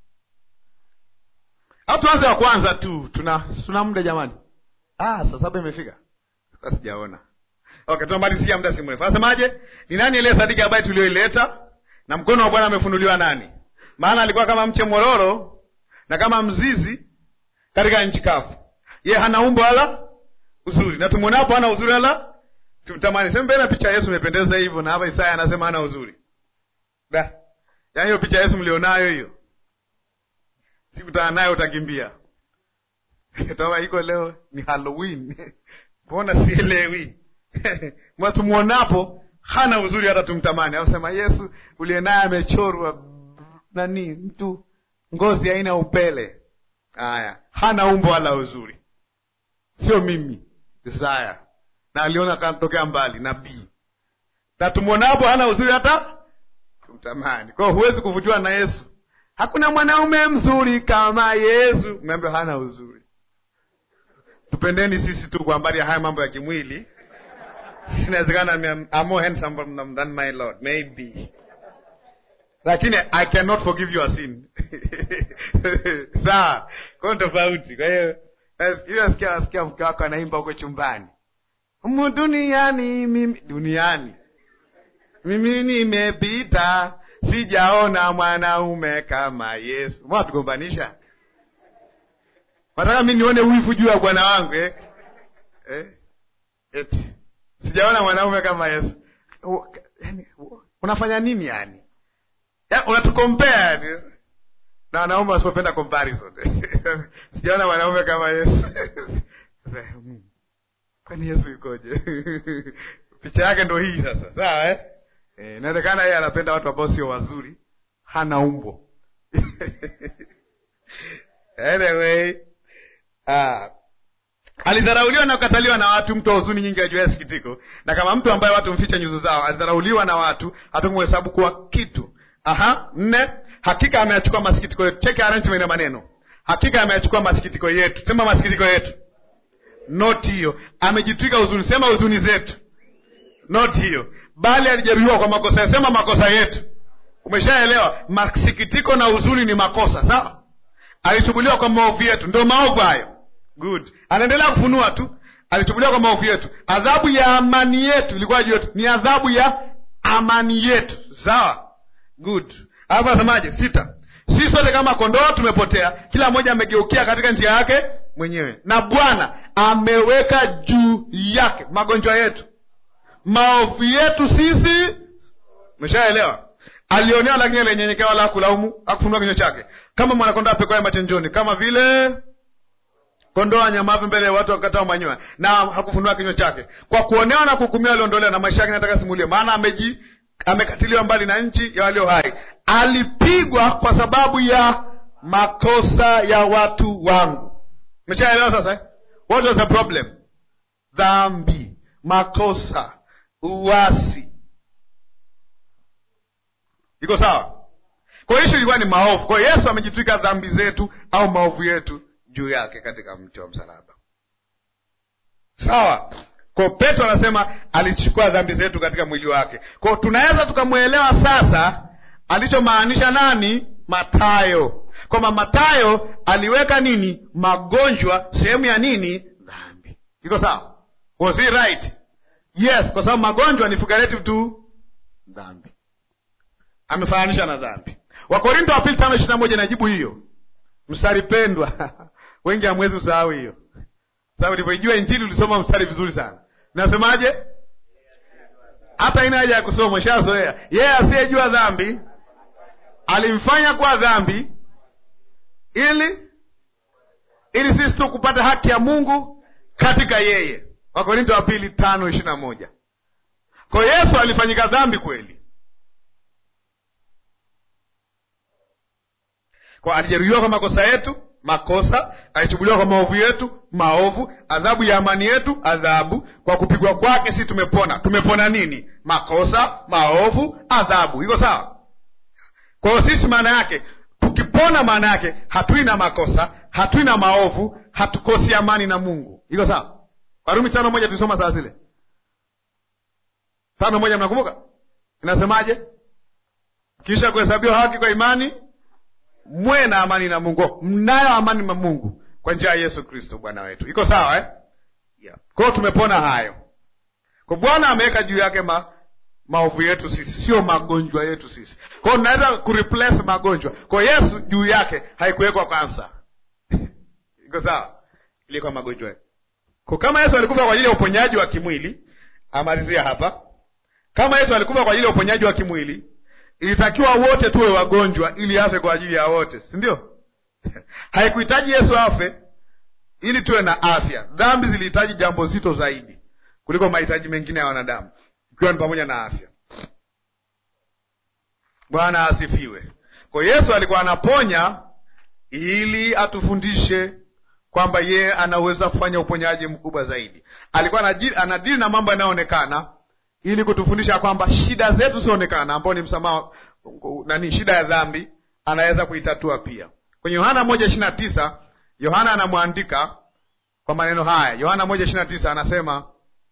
Speaker 1: au tuanze wa kwanza tu? Tuna tuna muda jamani? Ah, saa saba imefika, sijaona. Okay, tunamalizia muda si mrefu. Anasemaje? Ni nani aliyesadiki habari tulioileta, na mkono wa Bwana amefunuliwa nani? Maana alikuwa kama mche mororo na kama mzizi katika nchi kavu. Ye hana umbo wala uzuri, na tumwonapo hana uzuri wala tumtamani. Sema mbele picha ya Yesu imependeza hivyo, na hapa Isaya anasema hana uzuri da. Yaani hiyo picha ya Yesu mlionayo hiyo, sikutana nayo utakimbia. Tama iko leo ni Halloween mbona sielewi? Tumuonapo hana uzuri hata tumtamani. Au sema Yesu uliye naye amechorwa nani, mtu ngozi haina upele. Haya, hana umbo wala uzuri, sio mimi Isaya, na aliona kanatokea mbali nabii, na tumwonapo hana uzuri hata tumtamani. Kwa hiyo huwezi kuvutiwa na Yesu. Hakuna mwanaume mzuri kama Yesu, umeambiwa hana uzuri. Tupendeni sisi tu kwa habari ya haya mambo ya kimwili. Sisi inawezekana I'm more handsome than my Lord maybe, lakini I cannot forgive your sin sawa. Kwa hiyo tofauti. Kwa hiyo nasikia nasikia mke wako anaimba huko chumbani, humu duniani mimi duniani mimi nimepita, sijaona mwanaume kama Yesu. Mbona tugombanisha? Nataka mi nione wivu juu ya bwana wangu eh? Eh? Eti sijaona mwanaume kama Yesu. Unafanya nini yani? Ya, unatukompea yani na wanaume wasipopenda comparison sijaona mwanaume kama Yesu kwani Yesu yukoje? picha yake ndo hii sasa, sawa eh? Eh, inawezekana yeye anapenda watu ambao sio wazuri, hana umbo anyway Ah, alidharauliwa na kukataliwa na watu, mtu wa huzuni nyingi ajuaye sikitiko, na kama mtu ambaye watu mficha nyuso zao. Alidharauliwa na watu, hatukumhesabu kuwa kitu. Aha, nne, hakika ameyachukua masikitiko yetu. Cheki arrangement ya maneno, hakika ameyachukua masikitiko yetu. Sema masikitiko yetu, not hiyo. Amejitwika huzuni, sema huzuni zetu, not hiyo. Bali alijeruhiwa kwa makosa yetu, sema makosa yetu. Umeshaelewa? Masikitiko na huzuni ni makosa, sawa? Alichubuliwa kwa maovu yetu, ndio maovu hayo. Good, anaendelea kufunua tu. Alichubuliwa kwa maovu yetu, adhabu ya amani yetu ilikuwa juu yetu, ni adhabu ya amani yetu. Sawa, good. Alafu anasemaje? Sita, sisi sote kama kondoo tumepotea, kila mmoja amegeukia katika njia yake mwenyewe, na Bwana ameweka juu yake magonjwa yetu, maovu yetu sisi. Umeshaelewa? Alionewa lakini alinyenyekea, wala hakulaumu, hakufunua kinywa chake, kama mwanakondoo apekwaye machinjoni, kama vile kondoo anyamavu mbele ya watu wakatao manyoya, na hakufunua kinywa chake. Kwa kuonewa na kuhukumiwa aliondolewa, na maisha yake nataka simulie, maana ameji amekatiliwa mbali na nchi ya walio hai. Alipigwa kwa sababu ya makosa ya watu wangu. Umeshaelewa sasa eh? What was the problem? Dhambi, makosa, uasi. Iko sawa? Kwa hiyo ishu ilikuwa ni maovu. Kwa hiyo Yesu amejitwika dhambi zetu au maovu yetu juu yake katika mti wa msalaba. Sawa. Kwa Petro anasema alichukua dhambi zetu katika mwili wake. Kwa tunaweza tukamwelewa sasa alichomaanisha nani? Matayo, kwamba Matayo aliweka nini? Magonjwa sehemu ya nini? Dhambi. Iko sawa? Was he right? Yes, kwa sababu magonjwa ni figurative tu dhambi, amefananisha na dhambi. Wakorinto wa pili tano ishirini na moja inajibu hiyo mstari pendwa wengi hamwezi usahau hiyo, sababu ulivyoijua Injili ulisoma mstari vizuri sana. Nasemaje? hata ina haja ya kusoma, shazoea. Yeye asiyejua dhambi alimfanya kuwa dhambi ili ili sisi tu kupata haki ya Mungu katika yeye. Wakorinto wa pili tano ishirini na moja. Kwa Yesu alifanyika dhambi kweli, kwa alijeruhiwa kwa makosa yetu makosa, alichubuliwa kwa maovu yetu maovu, adhabu ya amani yetu adhabu. Kwa kupigwa kwake sisi tumepona. Tumepona nini? Makosa, maovu, adhabu. Iko sawa? Kwa hiyo sisi, maana yake tukipona, maana yake hatui na makosa, hatui na maovu, hatukosi amani na Mungu. Iko sawa? Warumi tano moja tulisoma saa zile tano moja, mnakumbuka inasemaje? Kisha kuhesabiwa haki kwa imani mwe na amani na Mungu. Mnayo amani na Mungu kwa njia ya Yesu Kristo Bwana wetu. Iko sawa eh? Yeah. Kwa hiyo tumepona hayo. Kwa Bwana ameweka juu yake ma, maovu yetu sisi, sio magonjwa yetu sisi. Kwa hiyo tunaweza kureplace magonjwa. Kwa Yesu juu yake haikuwekwa kansa. Iko sawa? Ilikuwa magonjwa yetu. Kwa kama Yesu alikufa kwa ajili ya uponyaji wa kimwili, amalizia hapa kama yesu alikufa kwa ajili ya uponyaji wa kimwili ilitakiwa wote tuwe wagonjwa ili afe kwa ajili ya wote si ndio haikuhitaji yesu afe ili tuwe na afya dhambi zilihitaji jambo zito zaidi kuliko mahitaji mengine ya wanadamu ikiwa ni pamoja na afya bwana asifiwe kwa yesu alikuwa anaponya ili atufundishe kwamba yeye anaweza kufanya uponyaji mkubwa zaidi alikuwa anaji- anadili na mambo yanayoonekana ili kutufundisha kwamba shida zetu zinaonekana ambao ni msamaha nani shida ya dhambi anaweza kuitatua pia kwenye yohana moja ishiri na tisa yohana anamwandika kwa maneno haya yohana moja ishiri na tisa anasema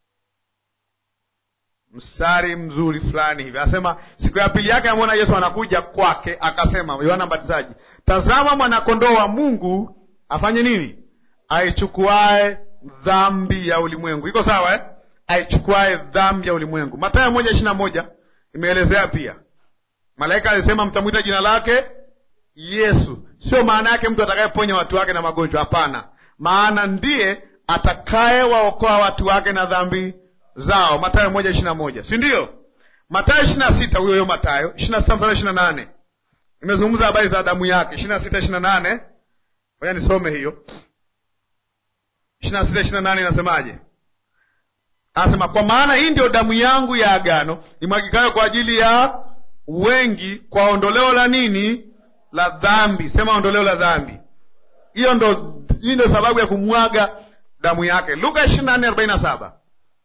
Speaker 1: mstari mzuri fulani hivi anasema siku ya pili yake amwona yesu anakuja kwake akasema yohana mbatizaji tazama mwanakondoo wa mungu afanye nini aichukuae dhambi ya ulimwengu iko sawa eh? aichukuae dhambi ya ulimwengu matayo moja ishiri na moja imeelezea pia malaika alisema mtamwita jina lake yesu sio maana yake mtu atakayeponya watu wake na magonjwa hapana maana ndiye atakayewaokoa watu wake na dhambi zao matayo moja ishiri na moja si ndio matayo ishiri na sita huyo huyo matayo ishiri na sita mstari ishiri na nane imezungumza habari za damu yake ishiri na sita ishiri na nane oya nisome hiyo ishiri na sita ishiri na nane inasemaje anasema kwa maana hii ndio damu yangu ya agano imwagikayo kwa ajili ya wengi kwa ondoleo la nini la dhambi sema ondoleo la dhambi hiyo ndo hii ndo sababu ya kumwaga damu yake luka ishiri na nne arobaini na saba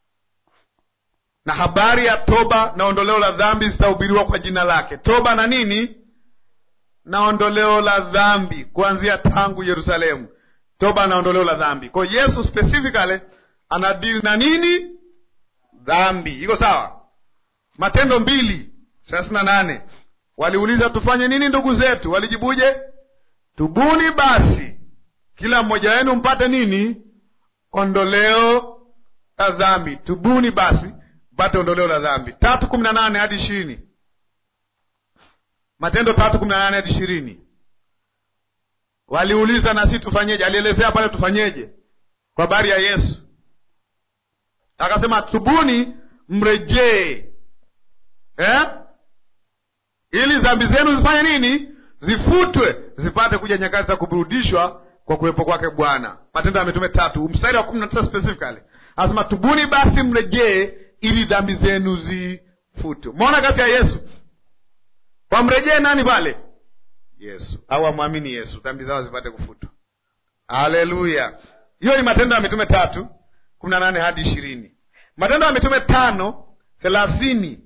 Speaker 1: na habari ya toba na ondoleo la dhambi zitahubiriwa kwa jina lake toba na nini na ondoleo la dhambi kuanzia tangu yerusalemu toba na ondoleo la dhambi kwa hiyo yesu specifically anadili na nini dhambi iko sawa matendo mbili thelathini na nane waliuliza tufanye nini ndugu zetu walijibuje tubuni basi kila mmoja wenu mpate nini ondoleo la dhambi tubuni basi mpate ondoleo la dhambi tatu kumi na nane hadi ishirini matendo tatu kumi na nane hadi ishirini waliuliza na si tufanyeje alielezea pale tufanyeje kwa habari ya yesu akasema tubuni mrejee eh? ili dhambi zenu zifanye nini zifutwe zipate kuja nyakati za kuburudishwa kwa kuwepo kwake bwana matendo ya mitume tatu mstari wa kumi na tisa specifically anasema tubuni basi mrejee ili dhambi zenu zifutwe umeona kazi ya yesu wamrejee nani pale yesu au amwamini yesu dhambi zao zipate kufutwa haleluya hiyo ni matendo ya mitume tatu kumi na nane hadi ishirini matendo ya mitume tano thelathini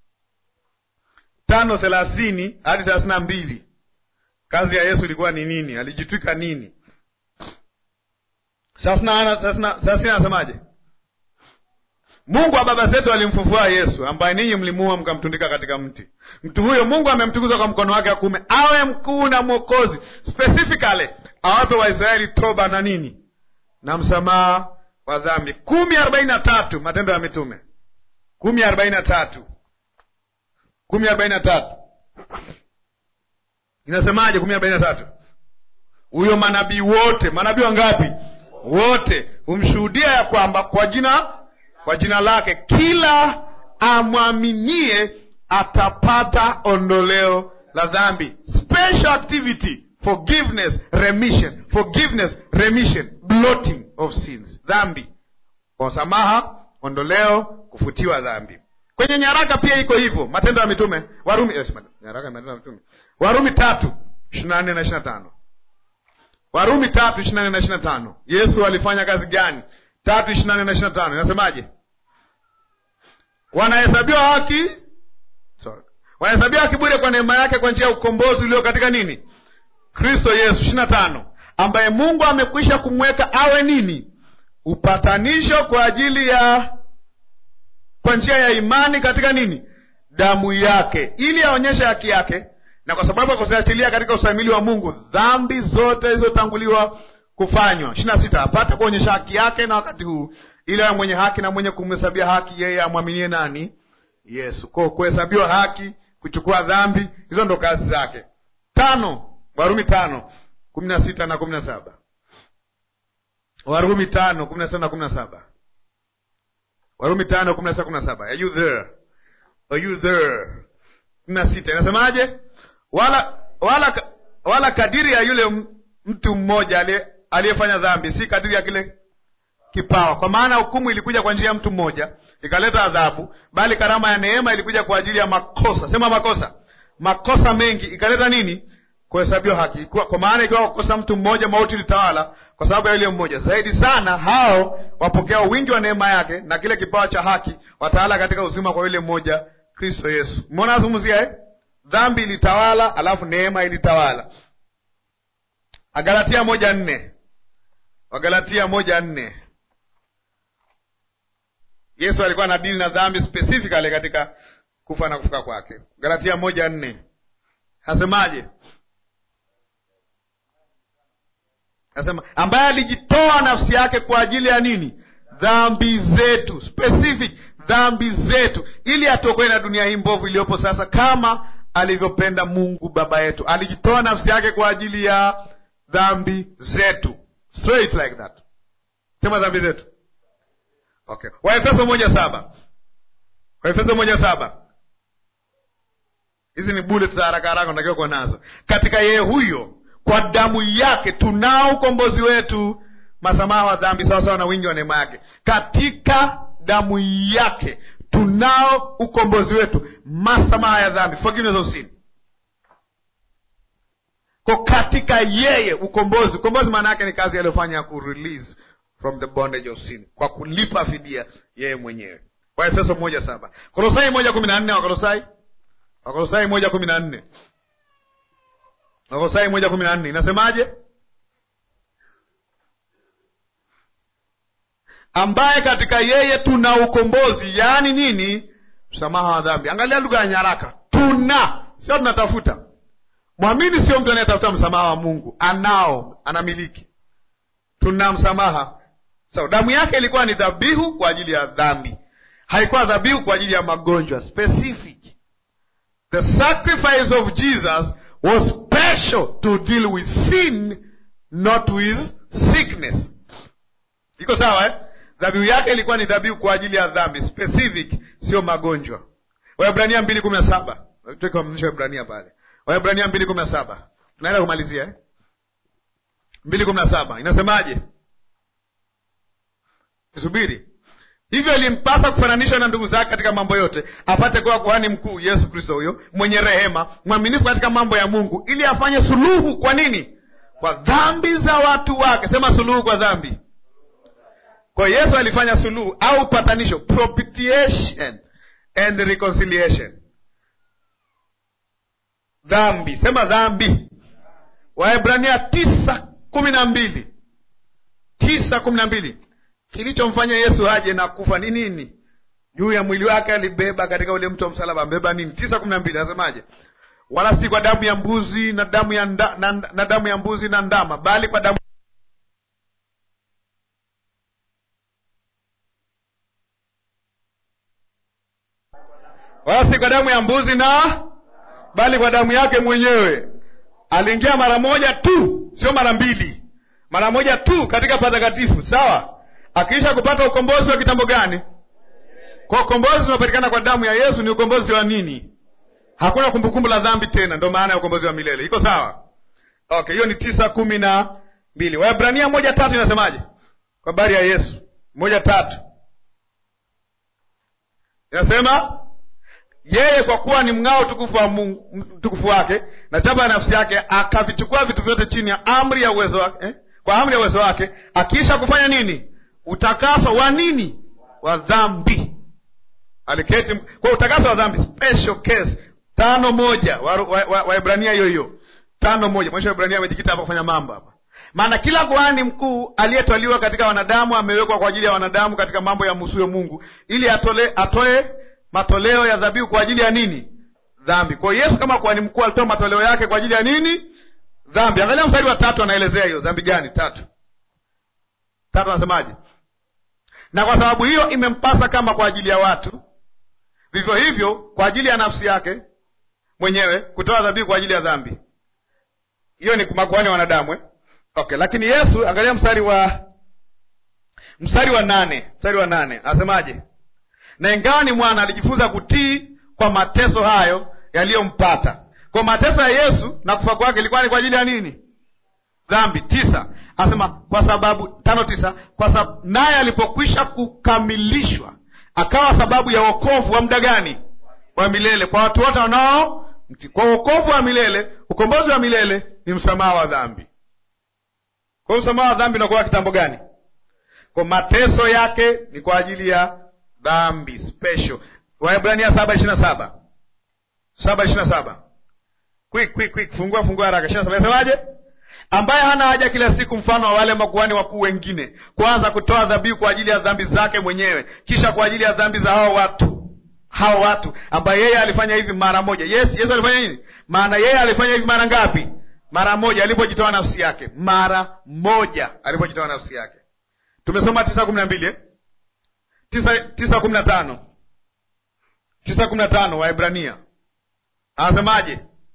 Speaker 1: tano thelathini hadi thelathini na mbili kazi ya yesu ilikuwa ni nini alijitwika nini thelathini anasemaje mungu wa baba zetu alimfufua yesu ambaye ninyi mlimuua mkamtundika katika mti mtu huyo mungu amemtukuza kwa mkono wake wa kuume awe mkuu na mwokozi specifically awape waisraeli toba na nini na msamaha wa dhambi kumi arobaini na tatu matendo ya mitume kumi arobaini na tatu kumi arobaini na tatu inasemaje kumi arobaini na tatu huyo manabii wote manabii wangapi wote humshuhudia ya kwamba kwa jina kwa jina lake kila amwaminie atapata ondoleo la dhambi special activity forgiveness remission forgiveness remission blotting of sins dhambi kwa samaha ondoleo kufutiwa dhambi kwenye nyaraka pia iko hivyo matendo ya mitume warumi yes, nyaraka ya matendo ya mitume warumi tatu ishiri na nne na ishiri na tano warumi tatu ishiri na nne na ishiri na tano yesu alifanya kazi gani tatu ishiri na nne na ishiri na tano inasemaje wanahesabiwa haki sorry wanahesabiwa haki bure kwa neema yake kwa njia ya ukombozi ulio katika nini kristo yesu ishiri na tano ambaye mungu amekwisha kumweka awe nini upatanisho kwa ajili ya kwa njia ya imani katika nini damu yake ili aonyeshe haki yake na kwa sababu akuziachilia katika ustahimili wa mungu dhambi zote zilizotanguliwa kufanywa ishiri na sita apate kuonyesha haki yake na wakati huu ili awe mwenye haki na mwenye kumhesabia haki yeye amwaminie nani yesu ko kuhesabiwa haki kuchukua dhambi hizo ndo kazi zake tano warumi tano kumi na sita na kumi na saba warumi tano kumi na sita na kumi na saba Warumi tano kumi na sita kumi na saba Are you there? Are you there? kumi na sita inasemaje? Wala wala wala kadiri ya yule mtu mmoja aliyefanya dhambi, si kadiri ya kile kipawa. Kwa maana hukumu ilikuja kwa njia ya mtu mmoja ikaleta adhabu, bali karama ya neema ilikuja kwa ajili ya makosa. Sema makosa, makosa mengi ikaleta nini? Kuhesabiwa haki. Kwa maana ikiwa kukosa mtu mmoja, mauti ilitawala kwa sababu ya yule mmoja. Zaidi sana hao wapokea wingi wa neema yake na kile kipawa cha haki watawala katika uzima kwa yule mmoja, Kristo Yesu. Umeona nazungumzia eh? Dhambi ilitawala, alafu neema ilitawala. Agalatia moja nne Wagalatia moja nne Yesu alikuwa na dili na dhambi specifically katika kufa na kufuka kwake. Galatia moja nne asemaje? Asema ambaye alijitoa nafsi yake kwa ajili ya nini? Dhambi zetu, specific dhambi zetu, ili atuokoe na dunia hii mbovu iliyopo sasa, kama alivyopenda Mungu baba yetu. Alijitoa nafsi yake kwa ajili ya dhambi zetu, straight like that. Sema dhambi zetu. Okay. Waefeso moja saba Waefeso moja saba hizi ni bullet za haraka haraka unatakiwa kuwa nazo. Katika yeye huyo, kwa damu yake tunao ukombozi wetu, masamaha wa dhambi sawasawa na wingi wa neema yake. Katika damu yake tunao ukombozi wetu, masamaha ya dhambi, forgiveness of sin. Kwa katika yeye ukombozi. Ukombozi maana yake ni kazi aliyofanya ya kurelease from the bondage of sin, kwa kulipa fidia yeye mwenyewe. Waefeso moja saba Kolosai moja kumi na nne Wakolosai Wakolosai moja kumi na nne Wakolosai moja kumi na nne inasemaje? ambaye katika yeye tuna ukombozi, yaani nini? Msamaha wa dhambi. Angalia lugha ya nyaraka, tuna, sio tunatafuta. Mwamini sio mtu anayetafuta msamaha wa Mungu, anao, anamiliki. Tuna msamaha So, damu yake ilikuwa ni dhabihu kwa ajili ya dhambi, haikuwa dhabihu kwa ajili ya magonjwa specific. The sacrifice of Jesus was special to deal with sin, not with sickness. Iko sawa eh? Dhabihu yake ilikuwa ni dhabihu kwa ajili ya dhambi specific, sio magonjwa. Waebrania mbili kumi na saba Waebrania pale, Waebrania mbili kumi na saba tunaenda kumalizia eh? mbili kumi na saba inasemaje? Subiri. Hivyo ilimpasa kufananishwa na ndugu zake katika mambo yote, apate kuwa kuhani mkuu, Yesu Kristo huyo mwenye rehema, mwaminifu katika mambo ya Mungu, ili afanye suluhu. Kwa nini? Kwa dhambi za watu wake. Sema suluhu kwa dhambi. Kwa Yesu alifanya suluhu au upatanisho, propitiation and reconciliation. Dhambi, sema dhambi. Waebrania tisa kumi na mbili tisa kumi na mbili Kilichomfanya Yesu aje na kufa ni nini? Juu ya mwili wake alibeba katika ule mto wa msalaba, ambeba nini? tisa kumi na mbili anasemaje? Wala si kwa damu ya mbuzi na damu ya nda, na, na damu ya mbuzi na ndama, bali kwa damu wala si kwa damu ya mbuzi na bali kwa damu yake mwenyewe. Aliingia mara moja tu, sio mara mbili, mara moja tu katika patakatifu, sawa Akiisha kupata ukombozi wa kitambo gani? Kwa ukombozi unapatikana kwa damu ya Yesu. Ni ukombozi wa nini? Hakuna kumbukumbu la dhambi tena, ndo maana ya ukombozi wa milele. Iko sawa? Okay, hiyo ni tisa kumi na mbili. Waebrania moja tatu inasemaje kwa habari ya Yesu? moja tatu inasema yeye kwa kuwa ni mng'ao tukufu wa Mungu, tukufu wake na chapa ya nafsi yake, akavichukua vitu vyote chini ya amri ya uwezo wake eh? kwa amri ya uwezo wake, akiisha kufanya nini utakaso wa nini? Wa dhambi. Aliketi kwa utakaso wa dhambi, special case tano moja Waebrania wa, wa, wa hiyo hiyo tano moja mwisho. Waebrania amejikita hapa kufanya mambo hapa, maana kila kuhani mkuu aliyetwaliwa katika wanadamu amewekwa kwa ajili ya wanadamu katika mambo ya msuyo Mungu, ili atole, atoe matoleo ya dhabihu kwa ajili ya nini? Dhambi. Kwa hiyo Yesu kama kuhani mkuu alitoa matoleo yake kwa ajili ya nini? Dhambi. Angalia mstari wa tatu, anaelezea hiyo dhambi gani? Tatu tatu anasemaje? Na kwa sababu hiyo imempasa kama kwa ajili ya watu, vivyo hivyo kwa ajili ya nafsi yake mwenyewe kutoa dhabihu kwa ajili ya dhambi. Hiyo ni makuhani wa wanadamu eh? Okay, lakini Yesu, angalia mstari wa mstari wa nane mstari wa nane anasemaje? na ingawa ni mwana alijifunza kutii kwa mateso hayo yaliyompata. Kwa mateso ya Yesu na kufa kwake ilikuwa ni kwa ajili ya nini? Dhambi. Tisa asema kwa sababu tano tisa kwa sababu naye alipokwisha kukamilishwa akawa sababu ya wokovu wa muda gani? Wa milele kwa watu wote wanao kwa wokovu wa milele, ukombozi wa milele ni msamaha wa dhambi. Kwa hiyo msamaha wa dhambi unakuwa kitambo gani? Kwa mateso yake ni kwa ajili ya dhambi special. Waebrania saba ishirini na saba saba ishirini na saba quick quick quick, fungua fungua haraka. ishirini na saba inasemaje? ambaye hana haja kila siku mfano wa wale makuhani wakuu wengine, kwanza kutoa dhabihu kwa ajili ya dhambi zake mwenyewe, kisha kwa ajili ya dhambi za hao watu hao watu, ambaye yeye alifanya hivi mara moja. Yes, Yesu alifanya nini? Maana yeye alifanya hivi mara ngapi? Mara moja, alipojitoa nafsi yake, mara moja alipojitoa nafsi yake. Tumesoma tisa kumi na mbili eh? tisa tisa kumi na tano tisa kumi na tano Waebrania anasemaje?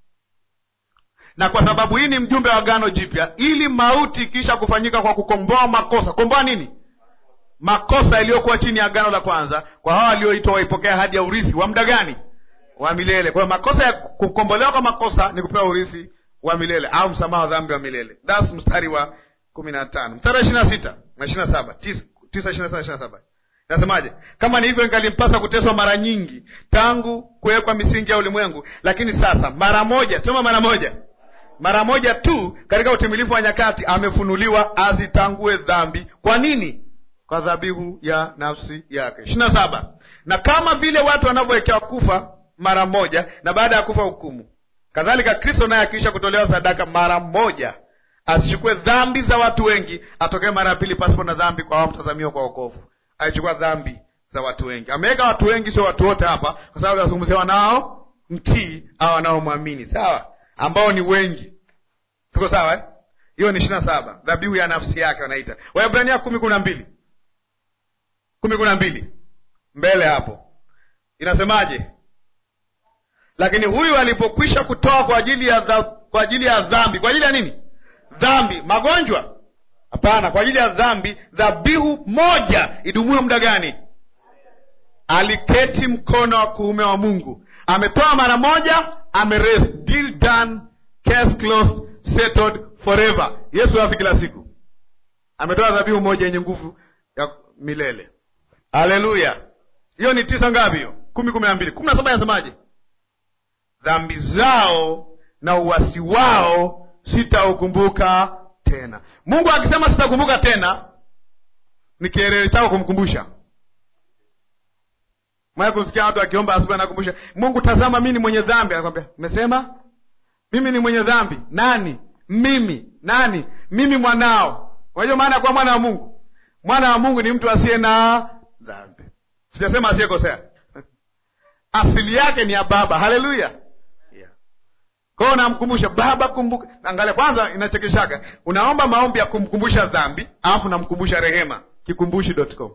Speaker 1: na kwa sababu hii ni mjumbe wa agano jipya, ili mauti kisha kufanyika kwa kukomboa makosa. Komboa nini? Makosa yaliyokuwa chini ya agano la kwanza, kwa hao walioitwa waipokea ahadi ya urithi wa muda gani? Wa milele. Kwa hiyo makosa ya kukombolewa kwa makosa ni kupewa urithi wa milele au msamaha wa dhambi wa milele. That's mstari wa kumi na tano mstari wa ishirini na sita na ishirini na saba tisa ishirini na sita ishirini na saba Nasemaje? Kama ni hivyo, ingalimpasa kuteswa mara nyingi tangu kuwekwa misingi ya ulimwengu, lakini sasa mara moja, sema mara moja mara moja tu katika utimilifu wa nyakati amefunuliwa azitangue dhambi. Kwa nini? Kwa dhabihu ya nafsi yake. ishirini na saba na kama vile watu wanavyowekewa kufa mara moja na baada ya kufa hukumu, kadhalika Kristo naye akiisha kutolewa sadaka mara moja asichukue dhambi za watu wengi, atokee mara ya pili pasipo na dhambi kwa wao mtazamiwa kwa wokovu. Alichukua dhambi za watu wengi, ameweka watu wengi, sio watu wote hapa, kwa sababu azungumzia wanao mtii au wanaomwamini, sawa ambao ni wengi. Tuko sawa eh? Hiyo ni ishirini na saba, dhabihu ya nafsi yake wanaita. Waebrania kumi kumi na mbili kumi kumi na mbili mbele hapo inasemaje? Lakini huyu alipokwisha kutoa kwa ajili ya dha, kwa ajili ya dhambi, kwa ajili ya nini? Dhambi, magonjwa? Hapana, kwa ajili ya dhambi, dhabihu moja idumuyo muda gani? Aliketi mkono wa kuume wa Mungu, ametoa mara moja amerest deal done case closed settled forever. Yesu afi kila siku, ametoa dhabihu moja yenye nguvu ya milele. Haleluya! hiyo ni tisa ngapi? Hiyo kumi kumi na mbili kumi na saba inasemaje? Dhambi zao na uwasi wao sitaukumbuka tena. Mungu akisema sitakumbuka tena, ni kielele chako kumkumbusha Mwaya kumsikia watu akiomba asubuhi, anakumbusha Mungu, tazama mimi ni mwenye dhambi. Anakwambia umesema mimi ni mwenye dhambi? Nani? Mimi. Nani? Mimi mwanao. Unajua maana ya kuwa mwana wa Mungu? Mwana wa Mungu ni mtu asiye na dhambi. Sijasema asiyekosea asili yake ni ya Baba. Haleluya, yeah. Kwa hiyo namkumbusha Baba, kumbuka. Angalia kwanza, inachekeshaga, unaomba maombi ya kumkumbusha dhambi, alafu namkumbusha rehema, kikumbushi.com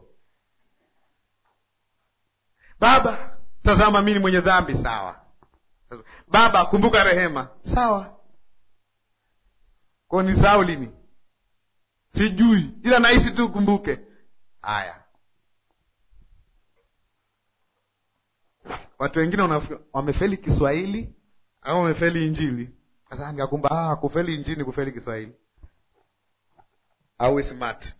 Speaker 1: Baba, tazama mimi ni mwenye dhambi. Sawa. Baba, kumbuka rehema. Sawa. Kwa ni sao lini? Sijui, ila nahisi tu kumbuke. Haya, watu wengine wamefeli Kiswahili au wamefeli Injili. Sasa ngakumba, ah, kufeli Injili, kufeli Kiswahili au smart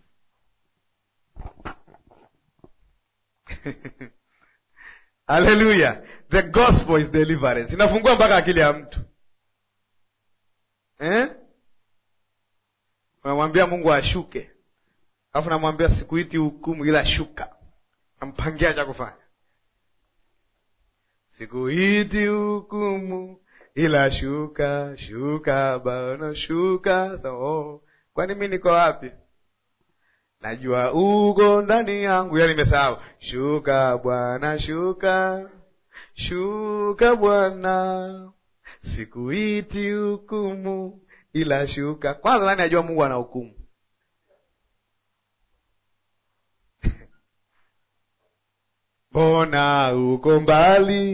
Speaker 1: Haleluya, the gospel is deliverance. Inafungua mpaka akili ya mtu eh? Unamwambia Mungu ashuke, alafu namwambia sikuiti hukumu, ila shuka, nampangia cha kufanya. Sikuiti hukumu, ila shuka, shuka bana, shuka. So, oh, kwani mi niko wapi? Najua uko ndani yangu, yani nimesahau. Shuka Bwana, shuka, shuka Bwana, sikuiti hukumu ila shuka. Kwanza nani ajua Mungu ana hukumu? Mbona uko mbali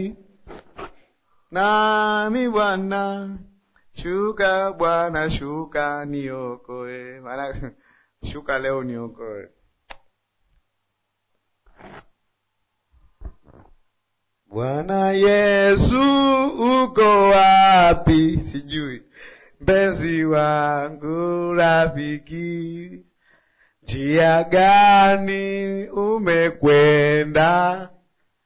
Speaker 1: nami Bwana, shuka Bwana, shuka niokoe. Maana shuka leo niokoe. Bwana Yesu uko wapi? Sijui. Mpenzi wangu rafiki, njia gani umekwenda?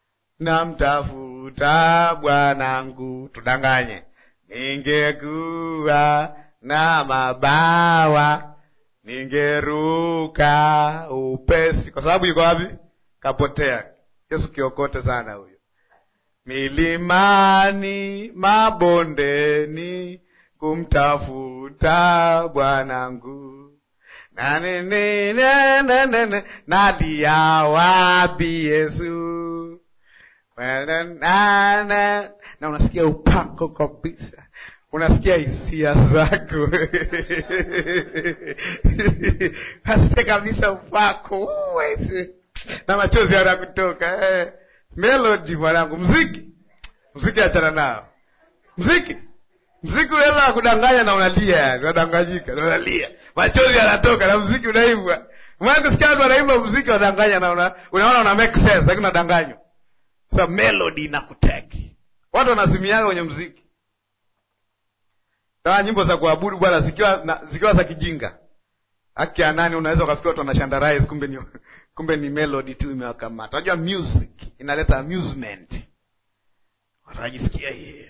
Speaker 1: Namtafuta bwanangu. Tudanganye, ningekuwa na mabawa ningeruka upesi. Kwa sababu yuko wapi? Kapotea. Yesu kiokote sana huyo. Milimani, mabondeni, kumtafuta bwanangu. Nanenenenene, nalia wapi Yesu? Na na unasikia upako kabisa, unasikia hisia zako nasikia kabisa upako uwezi na machozi yanakutoka eh. Melody mwanangu, mziki mziki, achana nao mziki. Mziki unaweza kudanganya na unalia, yani unadanganyika na unalia, machozi yanatoka na mziki unaimbwa. Mwana kusikia watu wanaimba mziki wadanganya na una, unaona una make sense, lakini unadanganywa. Sasa melody inakuteki, watu wanazimiaga kwenye mziki kama nyimbo za kuabudu bwana, zikiwa na, zikiwa za kijinga haki ya nani, unaweza ukafikia watu wanashandarize, kumbe ni kumbe ni melody tu imewakamata. Unajua music inaleta amusement, watu wanajisikia yeye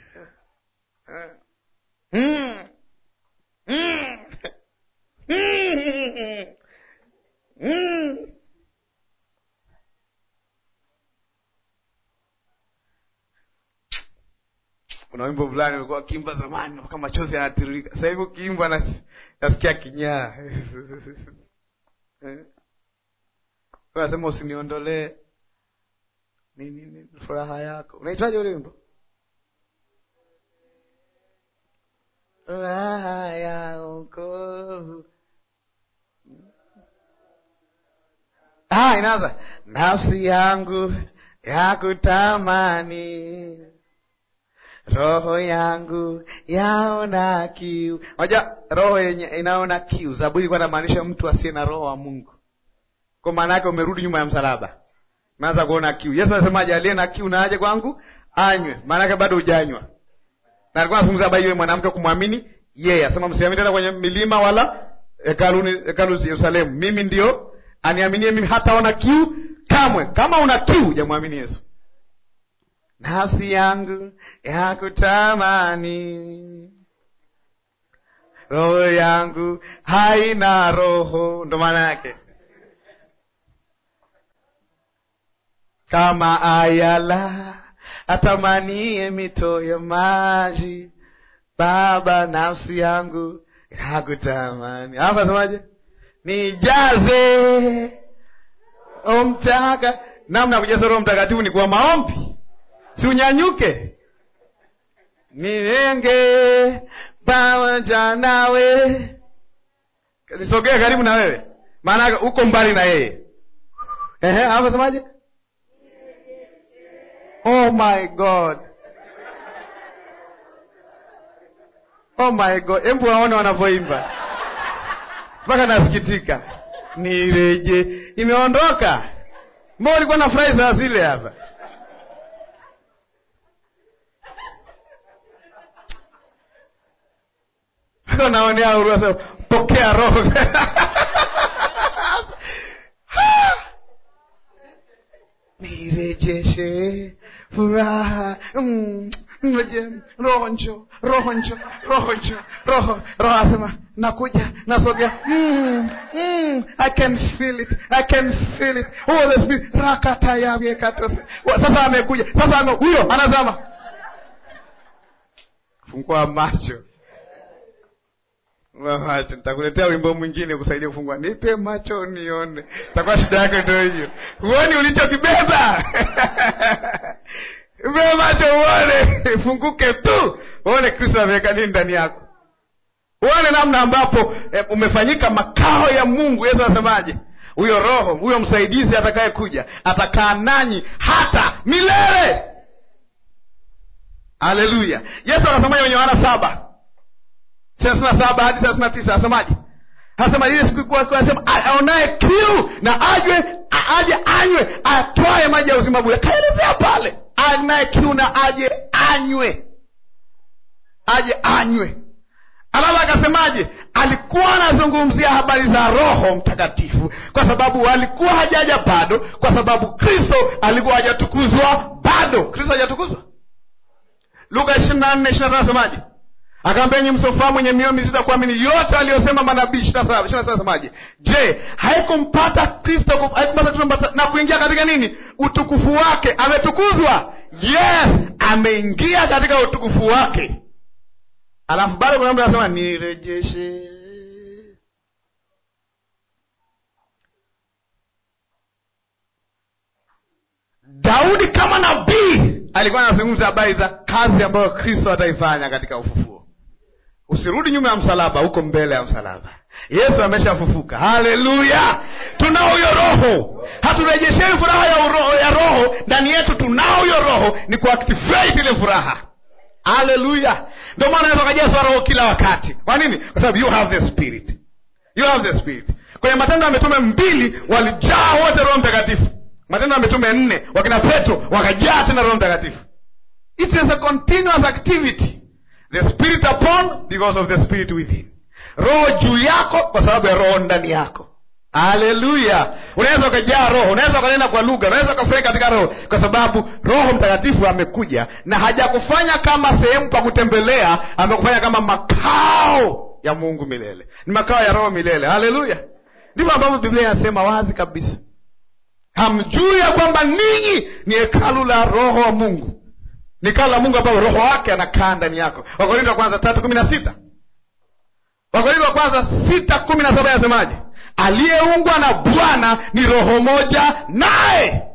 Speaker 1: mm. mm. mm. mm. Kuna wimbo fulani ulikuwa kimba zamani mpaka machozi yanatiririka. Sasa hivi ukiimba na nasikia kinyaa. Unasema usiniondolee nini nini furaha yako. Unaitwaje ule wimbo? Furaha ya wokovu. Ah, inaanza nafsi yangu ya kutamani roho yangu yaona kiu. Unajua roho yenye inaona kiu, Zaburi ilikuwa inamaanisha mtu asiye na roho wa Mungu. Kwa maana yake umerudi nyuma ya msalaba, umeanza kuona kiu. Yesu anasemaje? Aliye na kiu na aje kwangu anywe, maana yake bado hujanywa. Na alikuwa anazungumza habari yule mwanamke kumwamini yeye, asema msiamini tena kwenye milima wala hekaluni, hekalu Yerusalemu. Mimi ndio aniaminie mimi hataona kiu kamwe. Kama una kiu, hujamwamini Yesu. Nafsi yangu ya kutamani, roho yangu haina roho. Ndo maana yake kama ayala atamanie mito ya maji, Baba, nafsi yangu ya kutamani. Hapa asemaje? Nijaze omtaka. Namna kujaza Roho Mtakatifu ni kwa maombi Si unyanyuke nilenge pamoja nawe, nisogee karibu na wewe, maana uko mbali na yeye. Ehe, hapo semaje? Oh my God, oh my God, hebu waone wanavyoimba mpaka nasikitika. Nireje, imeondoka. Mbona ulikuwa na furahi saa zile hapa naonea huruma sasa, pokea roho nirejeshe furaha mm, roho njo roho njo roho njo roho roho asema nakuja nasogea mm, mm, I can feel it I can feel it oh, the spirit rakatayavyekatose sasa amekuja sasa ame huyo anazama fungua macho macho nitakuletea wimbo mwingine kusaidia kufungua. Nipe macho nione, takuwa shida yake ndio hiyo. Huoni ulichokibeba? Nipe macho uone, funguke tu uone Kristo ameweka nini ndani yako, uone namna ambapo eh, umefanyika makao ya Mungu. Yesu anasemaje? Huyo Roho, huyo msaidizi atakaye kuja atakaa nanyi hata milele. Haleluya! Yesu anasemaje kwenye Yohana saba thelathini na saba hadi thelathini na tisa asemaje? Anasema ile siku anasema aonaye kiu na ajwe aje anywe atwaye maji ya uzima bure. Kaelezea pale anaye kiu na aje anywe aje anywe alafu akasemaje alikuwa anazungumzia habari za roho mtakatifu kwa sababu alikuwa hajaja bado kwa sababu kristo alikuwa hajatukuzwa bado kristo hajatukuzwa luka ishiri na nne ishiri na tano asemaje akaambia nyi msofahamu mwenye mioyo mizito ya kuamini yote aliyosema manabii ishiri na saba ishiri na saba asemaje je haikumpata kristo haikumpata kristo mpata- na kuingia katika nini utukufu wake ametukuzwa yes ameingia katika utukufu wake alafu bado kuna mtu anasema nirejeshe daudi kama nabii alikuwa anazungumza habari za kazi ambayo kristo ataifanya katika ufufuo usirudi nyuma ya msalaba huko mbele ya msalaba yesu ameshafufuka haleluya tunao huyo roho haturejeshei furaha ya, uro, ya roho ndani yetu tunao huyo roho ni kuactivate ile furaha haleluya ndio maana naweza kajazwa roho kila wakati kwa nini kwa sababu you have the spirit you have the spirit kwenye matendo ya mitume mbili walijaa wote roho mtakatifu matendo ya mitume nne wakina petro wakajaa tena roho mtakatifu it is a continuous activity the spirit upon because of the spirit within roho juu yako kwa sababu ya roho ndani yako haleluya unaweza ukajaa roho unaweza ukanena kwa lugha unaweza ukafurahi katika roho kwa sababu roho mtakatifu amekuja na hajakufanya kama sehemu pa kutembelea amekufanya kama makao ya mungu milele ni makao ya roho milele haleluya ndivyo ambavyo biblia inasema wazi kabisa hamjui ya kwamba ninyi ni hekalu la roho wa mungu ni hekalu la mungu ambayo roho wake anakaa ndani yako wakorinto wa kwanza tatu kumi na sita wakorinto wa kwanza sita kumi na saba yasemaje aliyeungwa na bwana ni roho moja naye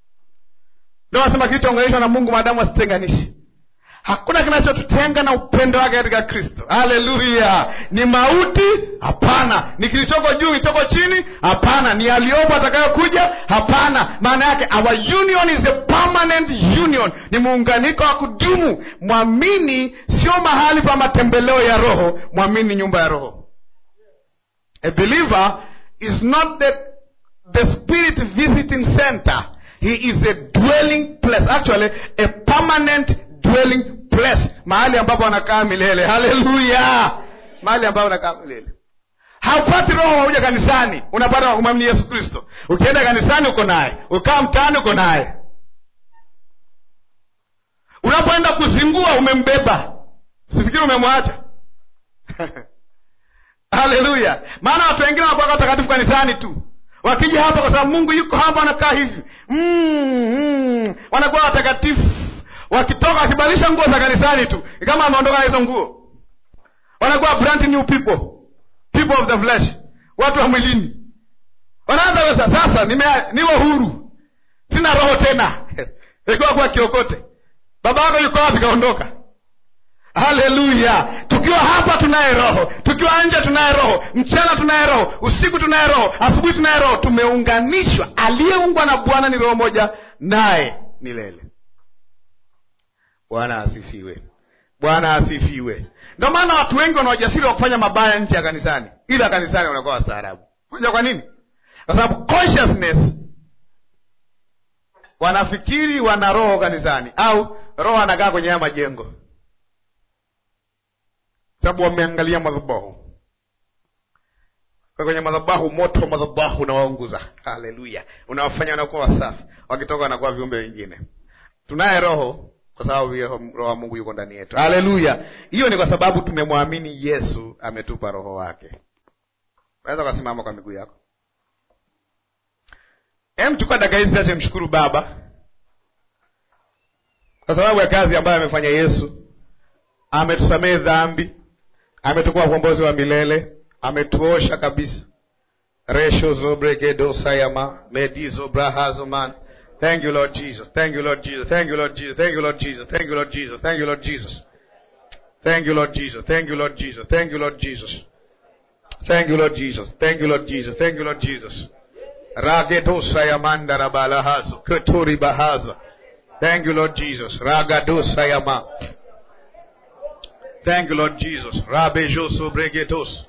Speaker 1: ndo nasema kilichounganishwa na mungu maadamu asitenganishi hakuna kinachotutenga na upendo wake katika kristo haleluya ni mauti hapana ni kilichoko juu kilichoko chini hapana ni aliyopo atakayokuja hapana maana yake our union is a permanent union ni muunganiko wa kudumu mwamini sio mahali pa matembeleo ya roho mwamini nyumba ya roho a believer is not the, the spirit visiting center he is a dwelling place actually a permanent dwelling place mahali ambapo anakaa milele haleluya mahali ambapo anakaa milele haupati roho wauja kanisani unapata kwa kumwamini yesu kristo ukienda kanisani uko naye ukaa mtaani uko naye unapoenda kuzingua umembeba sifikiri umemwacha haleluya maana watu wengine wanakuwa watakatifu kanisani tu wakija hapa kwa sababu mungu yuko hapa wanakaa hivi mm, mm, wanakuwa watakatifu wakitoka wakibadilisha nguo za kanisani tu ni kama ameondoka na hizo nguo wanakuwa brand new people people of the flesh watu wa mwilini wanaanza wesa sasa nime, niwe huru sina roho tena ikiwa kuwa kiokote baba yako yuko wapi kaondoka haleluya tukiwa hapa tunaye roho tukiwa nje tunaye roho mchana tunaye roho usiku tunaye roho asubuhi tunaye roho tumeunganishwa aliyeungwa na bwana ni roho moja naye milele bwana asifiwe bwana asifiwe ndio maana watu wengi wana ujasiri wa kufanya mabaya nje ya kanisani ila kanisani wanakuwa wastaarabu unajua kwa nini kwa sababu consciousness wanafikiri wana roho kanisani au roho anakaa kwenye haya majengo sababu wameangalia madhabahu Kwa kwenye madhabahu moto wa madhabahu unawaunguza haleluya unawafanya wanakuwa wasafi wakitoka wanakuwa viumbe wengine tunaye roho kwa sababu hiyo roho wa mungu yuko ndani yetu haleluya hiyo ni kwa sababu tumemwamini yesu ametupa roho wake unaweza ukasimama kwa miguu yako em chukua dakika hizi chache mshukuru baba kwa sababu ya kazi ambayo amefanya yesu ametusamehe dhambi ametukua ukombozi wa milele ametuosha kabisa resho zobregedosayama medizobrahazoman thank you lord jesus thank you lord jesus thank you lord jesus thank you lord jesus thank you lord jesus thank you lord jesus thank you lord jesus thank you lord jesus thank you lord jesus thank you lord jesus thank you lord jesus thank you lord jesus ragedosayamandarabalahaz keturibahaza thank you lord jesus ragadosayama Thank you, Lord Jesus. Rabejoso bregetos.